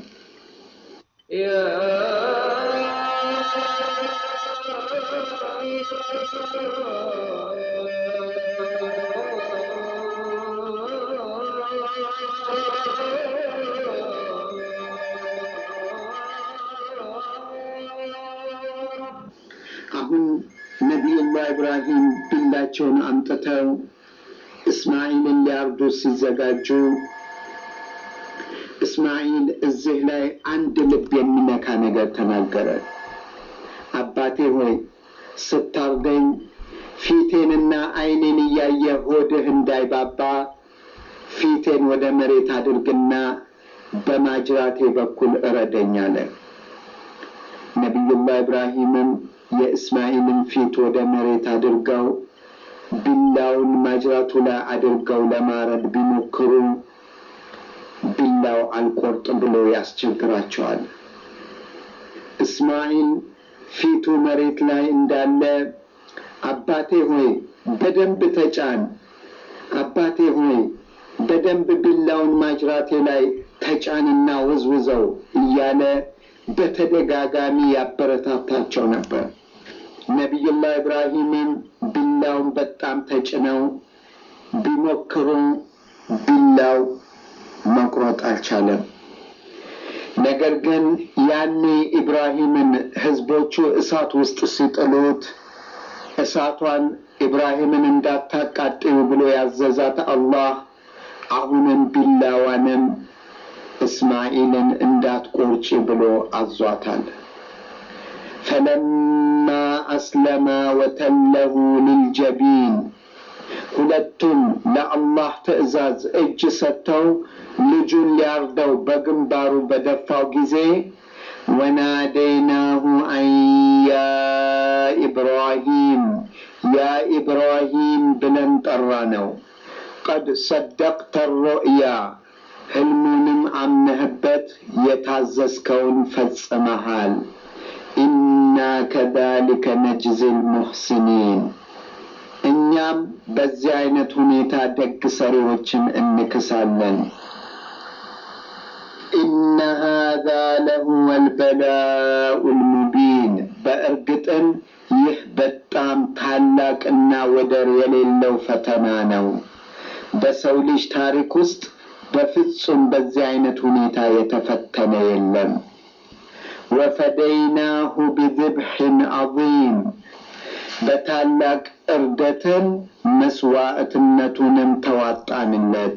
አሁን ነቢዩላህ ኢብራሂም ቢላቸውን አምጥተው እስማኤልን ሊያርዱ ሲዘጋጁ እስማዒል እዚህ ላይ አንድ ልብ የሚነካ ነገር ተናገረ። አባቴ ሆይ ስታርደኝ ፊቴንና ዓይኔን እያየ ሆድህ እንዳይባባ ፊቴን ወደ መሬት አድርግና በማጅራቴ በኩል እረደኝ አለ። ነቢዩላህ ኢብራሂምም የእስማኤልን ፊት ወደ መሬት አድርገው ቢላውን ማጅራቱ ላይ አድርገው ለማረድ ቢሞክሩ ቢላው አልቆርጥ ብሎ ያስቸግራቸዋል። እስማኤል ፊቱ መሬት ላይ እንዳለ አባቴ ሆይ በደንብ ተጫን፣ አባቴ ሆይ በደንብ ቢላውን ማጅራቴ ላይ ተጫንና ወዝውዘው እያለ በተደጋጋሚ ያበረታታቸው ነበር። ነቢዩላህ ኢብራሂምም ቢላውን በጣም ተጭነው ቢሞክሩ ቢላው መቁረጥ አልቻለም። ነገር ግን ያኔ ኢብራሂምን ህዝቦቹ እሳት ውስጥ ሲጥሉት እሳቷን ኢብራሂምን እንዳታቃጥዩ ብሎ ያዘዛት አላህ አሁንም ቢላዋንም እስማኤልን እንዳትቆርጭ ብሎ አዟታል። ፈለማ አስለማ ወተለሁ ልልጀቢን ሁለቱም ለአላህ ትዕዛዝ እጅ ሰጥተው ልጁን ሊያርደው በግንባሩ በደፋው ጊዜ ወናደይናሁ አን ያ ኢብራሂም ያ ኢብራሂም ብለን ጠራ ነው። ቀድ ሰደቅተ ሩእያ ህልሙንም አምነህበት የታዘዝከውን ፈጽመሃል። ኢና ከዛሊከ ነጅዚል ሙሕሲኒን እኛም በዚህ አይነት ሁኔታ ደግ ሰሪዎችን እንክሳለን። ኢነ ሃዛ ለሁወ ልበላኡ ልሙቢን በእርግጥም ይህ በጣም ታላቅና ወደር የሌለው ፈተና ነው። በሰው ልጅ ታሪክ ውስጥ በፍጹም በዚህ አይነት ሁኔታ የተፈተነ የለም። ወፈደይናሁ ቢዝብሕን ዐዚም በታላቅ እርደትን መስዋዕትነቱንም ተዋጣንለት።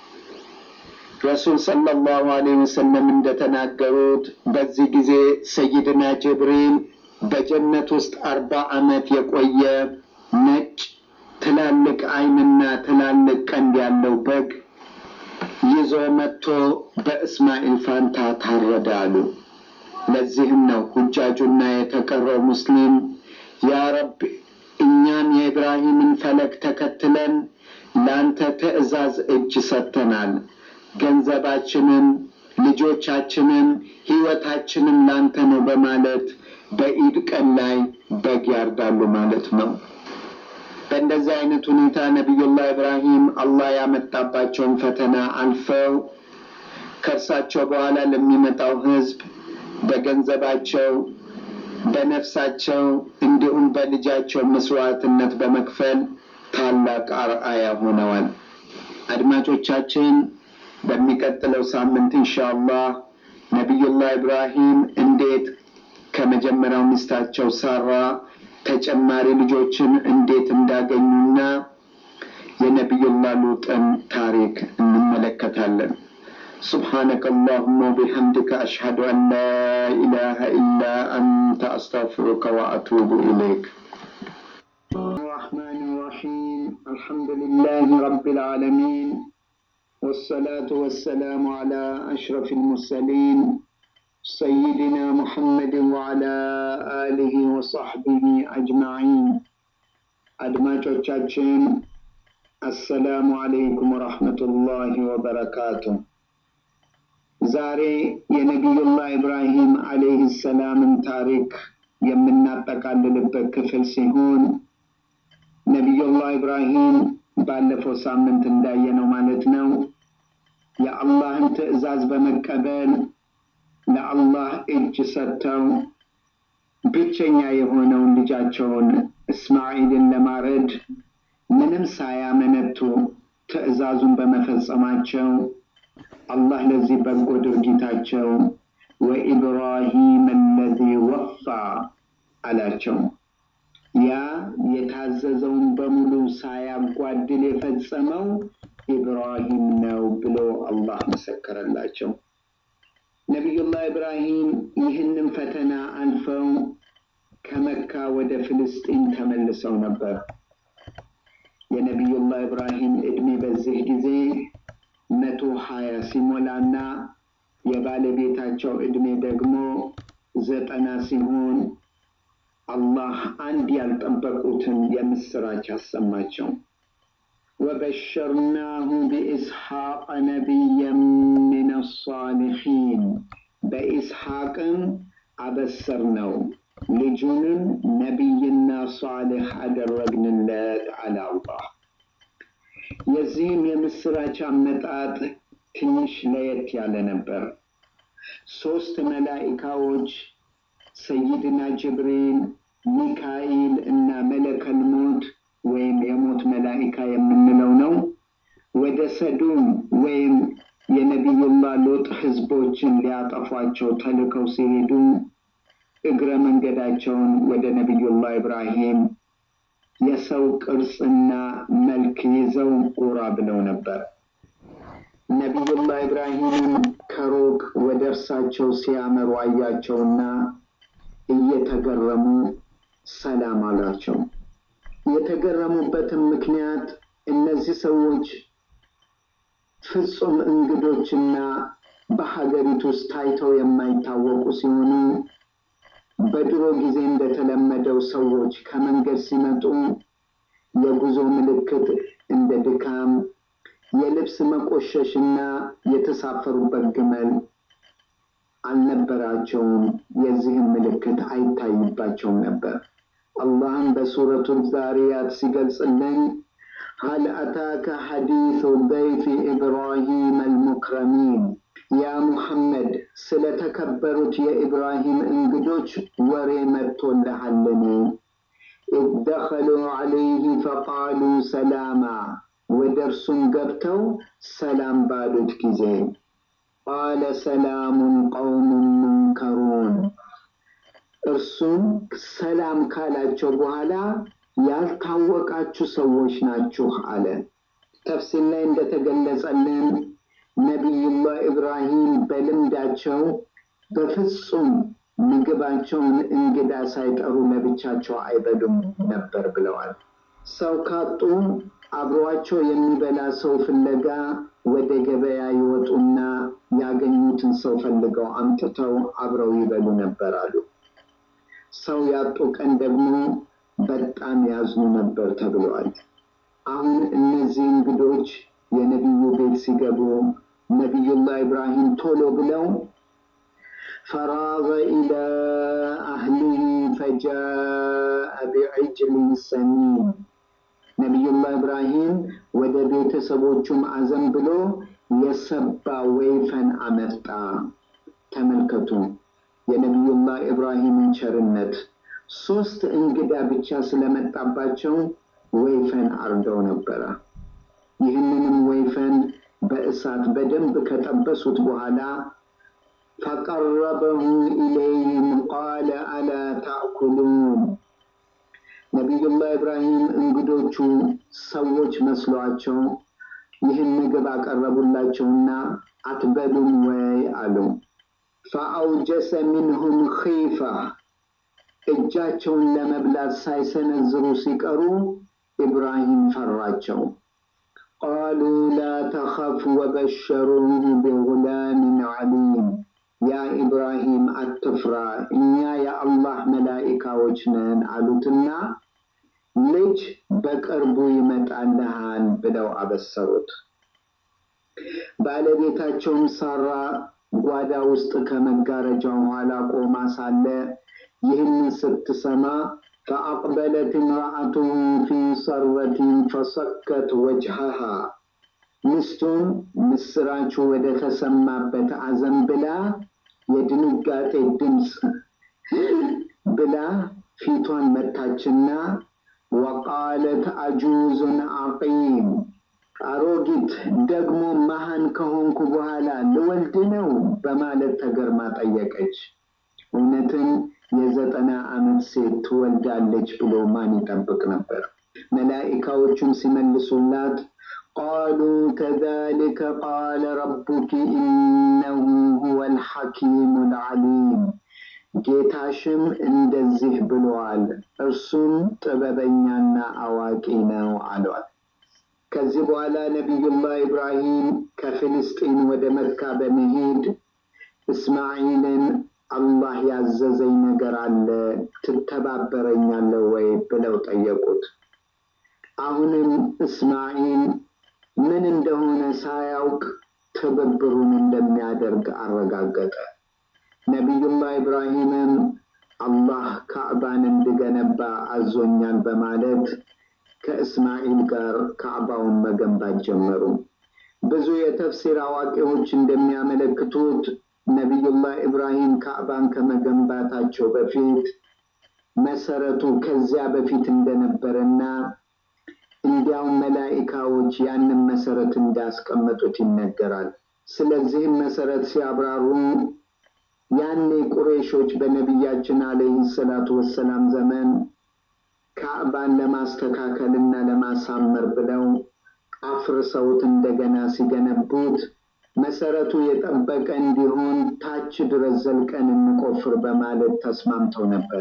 ረሱል ሰለላሁ ዐለይሂ ወሰለም እንደተናገሩት በዚህ ጊዜ ሰይድና ጅብሪል በጀነት ውስጥ አርባ ዓመት የቆየ ነጭ ትላልቅ ዓይንና ትላልቅ ቀንድ ያለው በግ ይዞ መጥቶ በእስማኤል ፋንታ ታረደ አሉ። ለዚህም ነው ሁጃጁና የተቀረው ሙስሊም ያ ረብ እኛም የኢብራሂምን ፈለግ ተከትለን ለአንተ ትዕዛዝ እጅ ሰጥተናል። ገንዘባችንን፣ ልጆቻችንን፣ ሕይወታችንን ላንተ ነው በማለት በኢድ ቀን ላይ በግ ያርዳሉ ማለት ነው። በእንደዚህ አይነት ሁኔታ ነቢዩላህ ኢብራሂም አላህ ያመጣባቸውን ፈተና አልፈው ከእርሳቸው በኋላ ለሚመጣው ሕዝብ በገንዘባቸው በነፍሳቸው እንዲሁም በልጃቸው መስዋዕትነት በመክፈል ታላቅ አርአያ ሆነዋል። አድማጮቻችን በሚቀጥለው ሳምንት ኢንሻአላህ ነቢዩላህ ኢብራሂም እንዴት ከመጀመሪያው ሚስታቸው ሳራ ተጨማሪ ልጆችን እንዴት እንዳገኙና የነቢዩላህ ሉጥን ታሪክ እንመለከታለን። سبحانك اللهم وبحمدك أشهد أن لا إله إلا أنت أستغفرك وأتوب إليك الرحمن الرحيم الحمد لله رب العالمين والصلاة والسلام على أشرف المرسلين سيدنا محمد وعلى آله وصحبه أجمعين أدماجوቻችን السلام عليكم ورحمة الله وبركاته ዛሬ የነቢዩላህ ኢብራሂም አለይህ ሰላምን ታሪክ የምናጠቃልልበት ክፍል ሲሆን ነቢዩላህ ኢብራሂም ባለፈው ሳምንት እንዳየነው ማለት ነው የአላህን ትዕዛዝ በመቀበል ለአላህ እጅ ሰጥተው ብቸኛ የሆነውን ልጃቸውን እስማዒልን ለማረድ ምንም ሳያመነቱ ትዕዛዙን በመፈጸማቸው አላህ ለዚህ በጎ ድርጊታቸው ወኢብራሂም አለዚ ወፋ አላቸው። ያ የታዘዘውን በሙሉ ሳያጓድል የፈጸመው ኢብራሂም ነው ብሎ አላህ መሰከረላቸው። ነቢዩላህ ኢብራሂም ይህንን ፈተና አልፈው ከመካ ወደ ፍልስጢን ተመልሰው ነበር። የነቢዩላህ ኢብራሂም ዕድሜ በዚህ ጊዜ መቶ ሀያ ሲሞላና የባለቤታቸው ዕድሜ ደግሞ ዘጠና ሲሆን አላህ አንድ ያልጠበቁትን የምስራች አሰማቸው። ወበሸርናሁ ቢኢስሐቅ ነቢየን ሚነ ሳሊሒን በኢስሐቅም አበሰር ነው ልጁንም ነቢይና ሳሌሕ አደረግንለት አለ አላህ። የዚህም የምስራች አመጣጥ ትንሽ ለየት ያለ ነበር። ሶስት መላኢካዎች ሰይድና ጅብሪል፣ ሚካኤል እና መለከል ሞት ወይም የሞት መላኢካ የምንለው ነው ወደ ሰዱም ወይም የነቢዩላህ ሎጥ ህዝቦችን ሊያጠፏቸው ተልከው ሲሄዱ እግረ መንገዳቸውን ወደ ነቢዩላህ ኢብራሂም የሰው ቅርጽና መልክ ይዘው ጎራ ብለው ነበር። ነቢዩላህ ኢብራሂምም ከሩቅ ወደ እርሳቸው ሲያመሩ አያቸውና እየተገረሙ ሰላም አላቸው። የተገረሙበትም ምክንያት እነዚህ ሰዎች ፍጹም እንግዶችና በሀገሪቱ ውስጥ ታይተው የማይታወቁ ሲሆኑ በድሮ ጊዜ እንደተለመደው ሰዎች ከመንገድ ሲመጡ የጉዞ ምልክት እንደ ድካም፣ የልብስ መቆሸሽና የተሳፈሩበት ግመል አልነበራቸውም። የዚህም ምልክት አይታይባቸውም ነበር። አላህም በሱረቱ ዛሪያት ሲገልጽልን ሀል አታከ ሐዲሱ ደይፊ ኢብራሂም አልሙክረሚን ያ ሙሐመድ ስለተከበሩት የኢብራሂም እንግዶች ወሬ መጥቶልሃልን? ኢዝ ደኸሉ ዐለይህ ፈቃሉ ሰላማ ወደ እርሱም ገብተው ሰላም ባሉት ጊዜ ቃለ ሰላሙን ቀውሙን ሙንከሩን እርሱም ሰላም ካላቸው በኋላ ያልታወቃችሁ ሰዎች ናችሁ አለ። ተፍሲር ላይ እንደተገለጸልን ነቢዩላህ ኢብራሂም በልምዳቸው በፍጹም ምግባቸውን እንግዳ ሳይጠሩ ለብቻቸው አይበሉም ነበር ብለዋል። ሰው ካጡ አብሯቸው የሚበላ ሰው ፍለጋ ወደ ገበያ ይወጡና ያገኙትን ሰው ፈልገው አምጥተው አብረው ይበሉ ነበር አሉ። ሰው ያጡ ቀን ደግሞ በጣም ያዝኑ ነበር ተብለዋል። አሁን እነዚህ እንግዶች የነቢዩ ቤት ሲገቡ ነቢዩላህ ኢብራሂም ቶሎ ብለው ፈራገ ኢላ አህሊሂ ፈጃአ ቢዕጅሊን ሰሚን ነቢዩላህ ኢብራሂም ወደ ቤተሰቦቹም አዘን ብሎ የሰባ ወይፈን አመጣ። ተመልከቱ የነቢዩላህ ኢብራሂምን ቸርነት። ሶስት እንግዳ ብቻ ስለመጣባቸው ወይፈን አርደው ነበረ። ይህንንም ወይፈን በእሳት በደንብ ከጠበሱት በኋላ ፈቀረበሁ ኢለይህም ቃለ አላ ታእኩሉን ነቢዩላህ ኢብራሂም እንግዶቹ ሰዎች መስሏቸው ይህን ምግብ አቀረቡላቸውና አትበሉም ወይ አሉ። ፈአውጀሰ ሚንሁም ኺፋ እጃቸውን ለመብላት ሳይሰነዝሩ ሲቀሩ ኢብራሂም ፈራቸው። ቃሉ ላ ተኸፍ ወበሸሩሁ ቢጉላምን ዓሊም ያ ኢብራሂም አትፍራ፣ እኛ የአላህ መላኢካዎች ነን አሉትና ልጅ በቅርቡ ይመጣልሃል ብለው አበሰሩት። ባለቤታቸውም ሳራ ጓዳ ውስጥ ከመጋረጃው ኋላ ቆማ ሳለ ይህንን ስትሰማ ፈአቅበለት እምረአቱሁ ፊ ሰርወቲን ፈሰከት ወጅሃሃ ሚስቱም ምስራቹ ወደ ተሰማበት አዘንብላ የድንጋጤ ድምፅ ብላ ፊቷን መታችና ወቃለት አጁዙን አቂም አሮጊት ደግሞ መሃን ከሆንኩ በኋላ ልወልድ ነው በማለት ተገርማ ጠየቀች። እውነትም የዘጠና ዓመት ሴት ትወልዳለች ብሎ ማን ይጠብቅ ነበር? መላኢካዎቹም ሲመልሱላት قالوا كذلك قال ربك إنه هو الحكيم العليم ጌታሽም እንደዚህ ብሏል፣ እርሱም ጥበበኛና አዋቂ ነው አሏል። ከዚህ በኋላ ነቢዩላህ ኢብራሂም ከፍልስጢን ወደ መካ በመሄድ እስማዒልን አላህ ያዘዘኝ ነገር አለ ትተባበረኛለህ ወይ ብለው ጠየቁት። አሁንም እስማዒል ምን እንደሆነ ሳያውቅ ትብብሩን እንደሚያደርግ አረጋገጠ። ነቢዩላህ ኢብራሂምም አላህ ካዕባን እንድገነባ አዞኛል በማለት ከእስማዒል ጋር ካዕባውን መገንባት ጀመሩ። ብዙ የተፍሲር አዋቂዎች እንደሚያመለክቱት ነቢዩላህ ኢብራሂም ካዕባን ከመገንባታቸው በፊት መሰረቱ ከዚያ በፊት እንደነበረና እንዲያውም መላኢካዎች ያንን መሰረት እንዳስቀመጡት ይነገራል። ስለዚህም መሰረት ሲያብራሩ ያኔ ቁሬሾች በነቢያችን አለይሂ ሰላቱ ወሰላም ዘመን ካዕባን ለማስተካከል እና ለማሳመር ብለው አፍርሰውት እንደገና ሲገነቡት መሰረቱ የጠበቀ እንዲሆን ታች ድረስ ዘልቀን እንቆፍር በማለት ተስማምተው ነበር።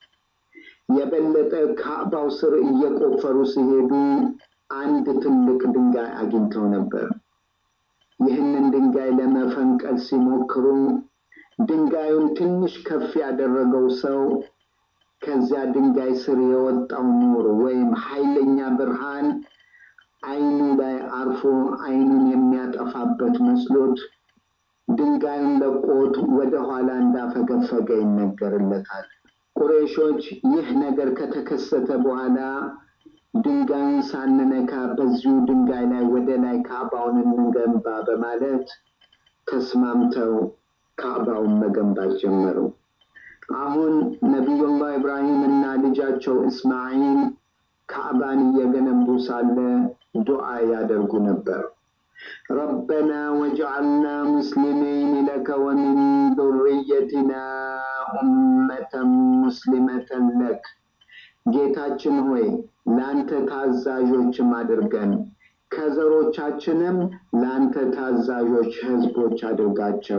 የበለጠ ካዕባው ስር እየቆፈሩ ሲሄዱ አንድ ትልቅ ድንጋይ አግኝተው ነበር። ይህንን ድንጋይ ለመፈንቀል ሲሞክሩ ድንጋዩን ትንሽ ከፍ ያደረገው ሰው ከዚያ ድንጋይ ስር የወጣው ኑር ወይም ኃይለኛ ብርሃን አይኑ ላይ አርፎ አይኑን የሚያጠፋበት መስሎት ድንጋዩን ለቆት ወደ ኋላ እንዳፈገፈገ ይነገርለታል። ቁሬሾች ይህ ነገር ከተከሰተ በኋላ ድንጋዩን ሳንነካ በዚሁ ድንጋይ ላይ ወደ ላይ ካዕባውን እንገንባ በማለት ተስማምተው ካዕባውን መገንባት ጀመሩ። አሁን ነቢዩላህ ኢብራሂም እና ልጃቸው እስማዒል ካዕባን እየገነቡ ሳለ ዱዓ ያደርጉ ነበር። ረበና ወጅዐልና ሙስሊመይን ለከ ወሚን ዙርየትና ኡመተን ሙስሊመተን ለክ። ጌታችን ሆይ ለአንተ ታዛዦችም አድርገን ከዘሮቻችንም ለአንተ ታዛዦች ህዝቦች አድርጋቸው።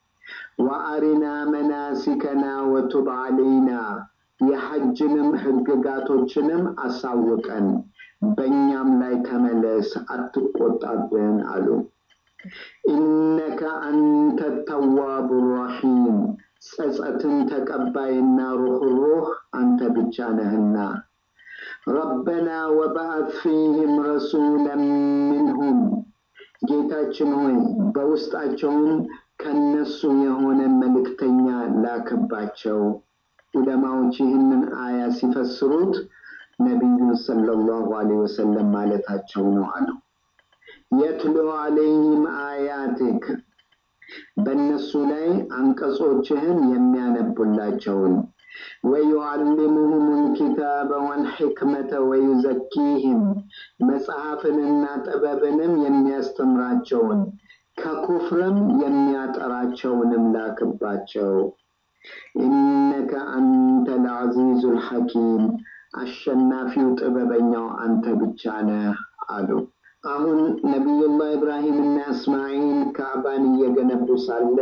ወአሪና መናሲከና ወቱብ አለይና የሐጅንም ህግጋቶችንም አሳውቀን በእኛም ላይ ተመለስ አትቆጣብን አሉ። ኢነከ አንተ ተዋቡ ረሒም ጸጸትን ተቀባይና ሩህሩህ አንተ ብቻ ነህና። ረበና ወበአት ፊህም ረሱለን ሚንሁም ጌታችን ሆይ በውስጣቸውም ከነሱ የሆነ መልእክተኛ ላክባቸው። ዑለማዎች ይህንን አያ ሲፈስሩት ነቢዩ ሰለላሁ ዐለይሂ ወሰለም ማለታቸው ነው አሉ። የትሎ ዐለይሂም አያትክ በእነሱ ላይ አንቀጾችህን የሚያነቡላቸውን ወዩዓልሙሁም ልኪታበ ወልሕክመተ ወዩዘኪህም መጽሐፍንና ጥበብንም የሚያስተምራቸውን ከኩፍርም የሚያጠራቸውንም ላክባቸው። ኢነከ አንተ ልዐዚዙ ልሐኪም አሸናፊው ጥበበኛው አንተ ብቻ ነህ አሉ። አሁን ነቢዩላህ ኢብራሂም እና እስማዒል ካዕባን እየገነቡ ሳለ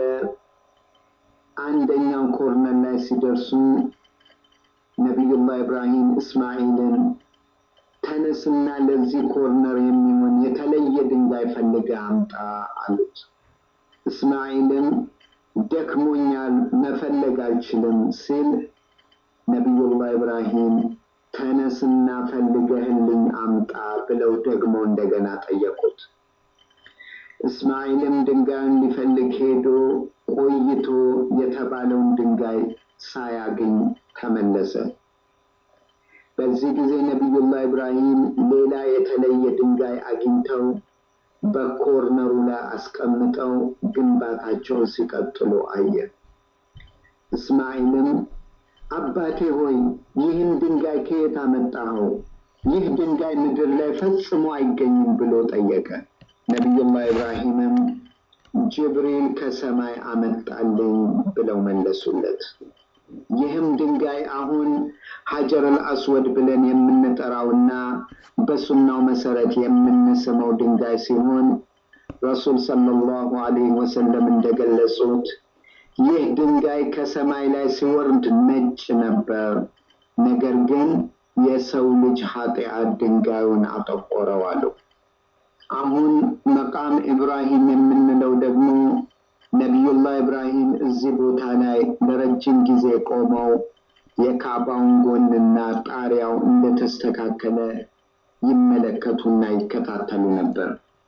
አንደኛው ኮርነር ላይ ሲደርሱ ነቢዩላህ ኢብራሂም እስማዒልን ተነስና ለዚህ ኮርነር የሚሆን የተለየ ድንጋይ ፈልገ አምጣ አሉት። እስማዒልም ደክሞኛል፣ መፈለግ አልችልም ሲል ነቢዩላህ ኢብራሂም ተነስና ፈልገህልኝ አምጣ ብለው ደግሞ እንደገና ጠየቁት። እስማዒልም ድንጋዩን ሊፈልግ ሄዶ ቆይቶ የተባለውን ድንጋይ ሳያገኝ ተመለሰ። በዚህ ጊዜ ነቢዩላህ ኢብራሂም ሌላ የተለየ ድንጋይ አግኝተው በኮርነሩ ላይ አስቀምጠው ግንባታቸውን ሲቀጥሉ አየ። እስማዒልም አባቴ ሆይ ይህን ድንጋይ ከየት አመጣኸው? ይህ ድንጋይ ምድር ላይ ፈጽሞ አይገኝም ብሎ ጠየቀ። ነቢዩላህ ኢብራሂምም ጅብሪል ከሰማይ አመጣልኝ ብለው መለሱለት። ይህም ድንጋይ አሁን ሀጀረል አስወድ ብለን የምንጠራውና በሱናው መሰረት የምንስመው ድንጋይ ሲሆን ረሱል ሰለላሁ ዐለይሂ ወሰለም እንደገለጹት ይህ ድንጋይ ከሰማይ ላይ ሲወርድ ነጭ ነበር። ነገር ግን የሰው ልጅ ኃጢአት ድንጋዩን አጠቆረው አሉ። አሁን መቃም ኢብራሂም የምንለው ደግሞ ነቢዩላህ ኢብራሂም እዚህ ቦታ ላይ ለረጅም ጊዜ ቆመው የካባውን ጎንና ጣሪያው እንደተስተካከለ ይመለከቱና ይከታተሉ ነበር።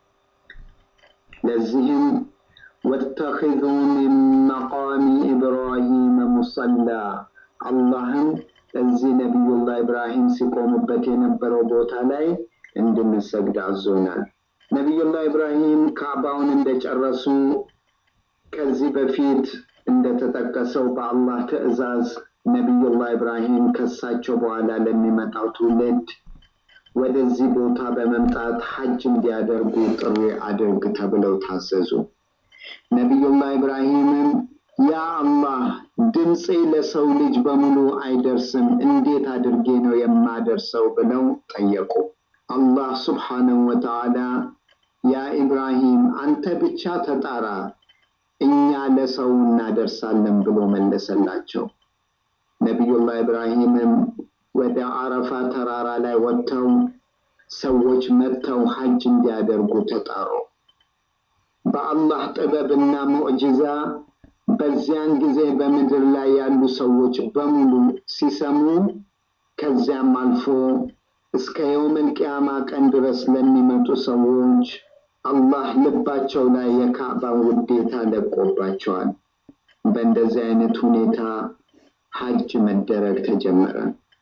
ለዚህም ወተኺዙ ሚን መቃሚ ኢብራሂም ሙሰላ አላህም እዚህ ነቢዩላህ ኢብራሂም ሲቆሙበት የነበረው ቦታ ላይ እንድንሰግድ አዞናል። ነቢዩላህ ኢብራሂም ካዕባውን እንደጨረሱ ከዚህ በፊት እንደተጠቀሰው በአላህ ትዕዛዝ ነቢዩላህ ኢብራሂም ከሳቸው በኋላ ለሚመጣው ትውልድ ወደዚህ ቦታ በመምጣት ሐጅ እንዲያደርጉ ጥሪ አድርግ ተብለው ታዘዙ። ነቢዩላህ ኢብራሂምም ያ አላህ ድምፄ ለሰው ልጅ በሙሉ አይደርስም፣ እንዴት አድርጌ ነው የማደርሰው ብለው ጠየቁ። አላህ ስብሓነሁ ወተዓላ ያ ኢብራሂም አንተ ብቻ ተጣራ፣ እኛ ለሰው እናደርሳለን ብሎ መለሰላቸው። ነቢዩላህ ኢብራሂምም ወደ አረፋ ተራራ ላይ ወጥተው ሰዎች መጥተው ሐጅ እንዲያደርጉ ተጣሩ። በአላህ ጥበብና ሙዕጂዛ በዚያን ጊዜ በምድር ላይ ያሉ ሰዎች በሙሉ ሲሰሙ ከዚያም አልፎ እስከ የውመል ቂያማ ቀን ድረስ ለሚመጡ ሰዎች አላህ ልባቸው ላይ የካዕባን ውዴታ ለቆባቸዋል። በእንደዚህ አይነት ሁኔታ ሐጅ መደረግ ተጀመረ።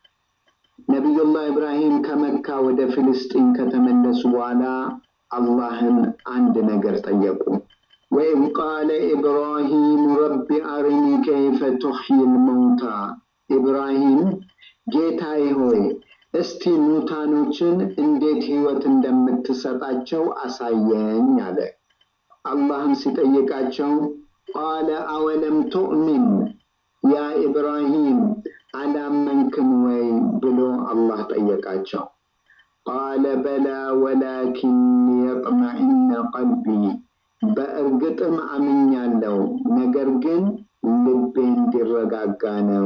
ነቢዩላህ ኢብራሂም ከመካ ወደ ፍልስጢን ከተመለሱ በኋላ አላህን አንድ ነገር ጠየቁ። ወኢዝ ቃለ ኢብራሂም ረቢ አሪኒ ከይፈ ቱሕይል መውታ፣ ኢብራሂም ጌታዬ ሆይ እስቲ ሙታኖችን እንዴት ሕይወት እንደምትሰጣቸው አሳየኝ አለ። አላህም ሲጠይቃቸው ቃለ አወለም ቱእሚን ያ ኢብራሂም አላመንክም ወይ ብሎ አላህ ጠየቃቸው። ቃለ በላ ወላኪን የጥመዒነ ቀልቢ በእርግጥም አምኛለሁ፣ ነገር ግን ልቤ እንዲረጋጋ ነው።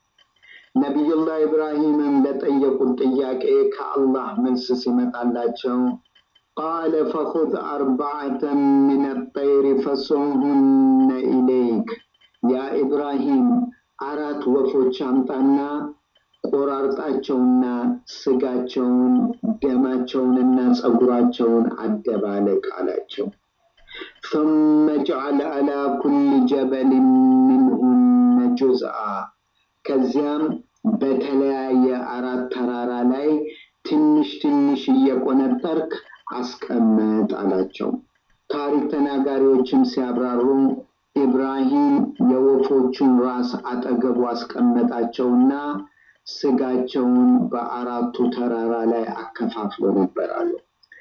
ነቢዩላህ ኢብራሂምም ለጠየቁት ጥያቄ ከአላህ መልስ ሲመጣላቸው ቃለ ፈኹዝ አርባዕተን ምን ጠይሪ ፈሱሁነ ኢለይክ ያ ኢብራሂም አራት ወፎች አምጣና ቆራርጣቸውና ስጋቸውን ደማቸውንና ጸጉራቸውን አደባለቅ አላቸው። ثم اجعل على كل جبل منهن جزءا ከዚያም በተለያየ አራት ተራራ ላይ ትንሽ ትንሽ እየቆነጠርክ አስቀምጥ አላቸው። ታሪክ ተናጋሪዎችም ሲያብራሩ ኢብራሂም የወፎቹን ራስ አጠገቡ አስቀመጣቸውና ስጋቸውን በአራቱ ተራራ ላይ አከፋፍሎ ነበር አሉ።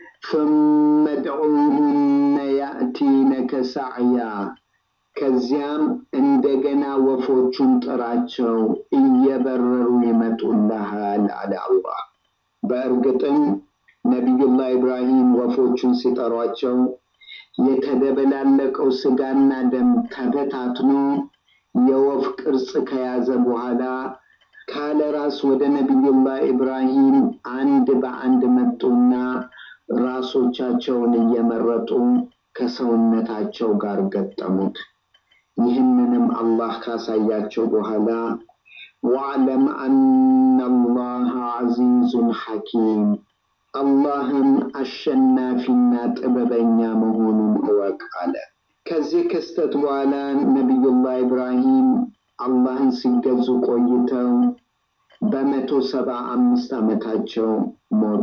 ثم ادعوهن يأتينك سعيا ከዚያም እንደገና ወፎቹን ጥራቸው እየበረሩ ይመጡልሃል አለ አላህ። በእርግጥም ነቢዩላህ ኢብራሂም ወፎቹን ሲጠሯቸው የተደበላለቀው ስጋና ደም ተበታትኖ የወፍ ቅርጽ ከያዘ በኋላ ካለ ራስ ወደ ነቢዩላህ ኢብራሂም አንድ በአንድ መጡና ራሶቻቸውን እየመረጡ ከሰውነታቸው ጋር ገጠሙት። ይህንንም አላህ ካሳያቸው በኋላ ዋዕለም አና አላህ ዐዚዙን ሐኪም አላህም አሸናፊና ጥበበኛ መሆኑን እወቅ አለ። ከዚህ ክስተት በኋላ ነቢዩላህ ኢብራሂም አላህን ሲገዙ ቆይተው በመቶ ሰባ አምስት ዓመታቸው ሞቱ።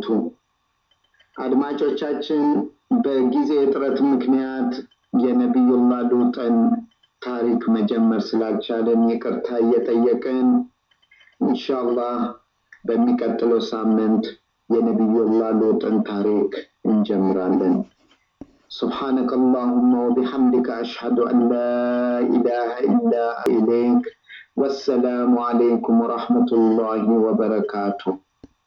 አድማጮቻችን በጊዜ እጥረት ምክንያት የነቢዩላህ ሉጥን ታሪክ መጀመር ስላልቻለን ይቅርታ እየጠየቅን ኢንሻአላህ በሚቀጥለው ሳምንት የነቢዩላህ ሉጥን ታሪክ እንጀምራለን። سبحانك اللهم وبحمدك أشهد أن لا إله إلا إليك ወሰላሙ አለይኩም ወረሕመቱላሂ ወበረካቱ።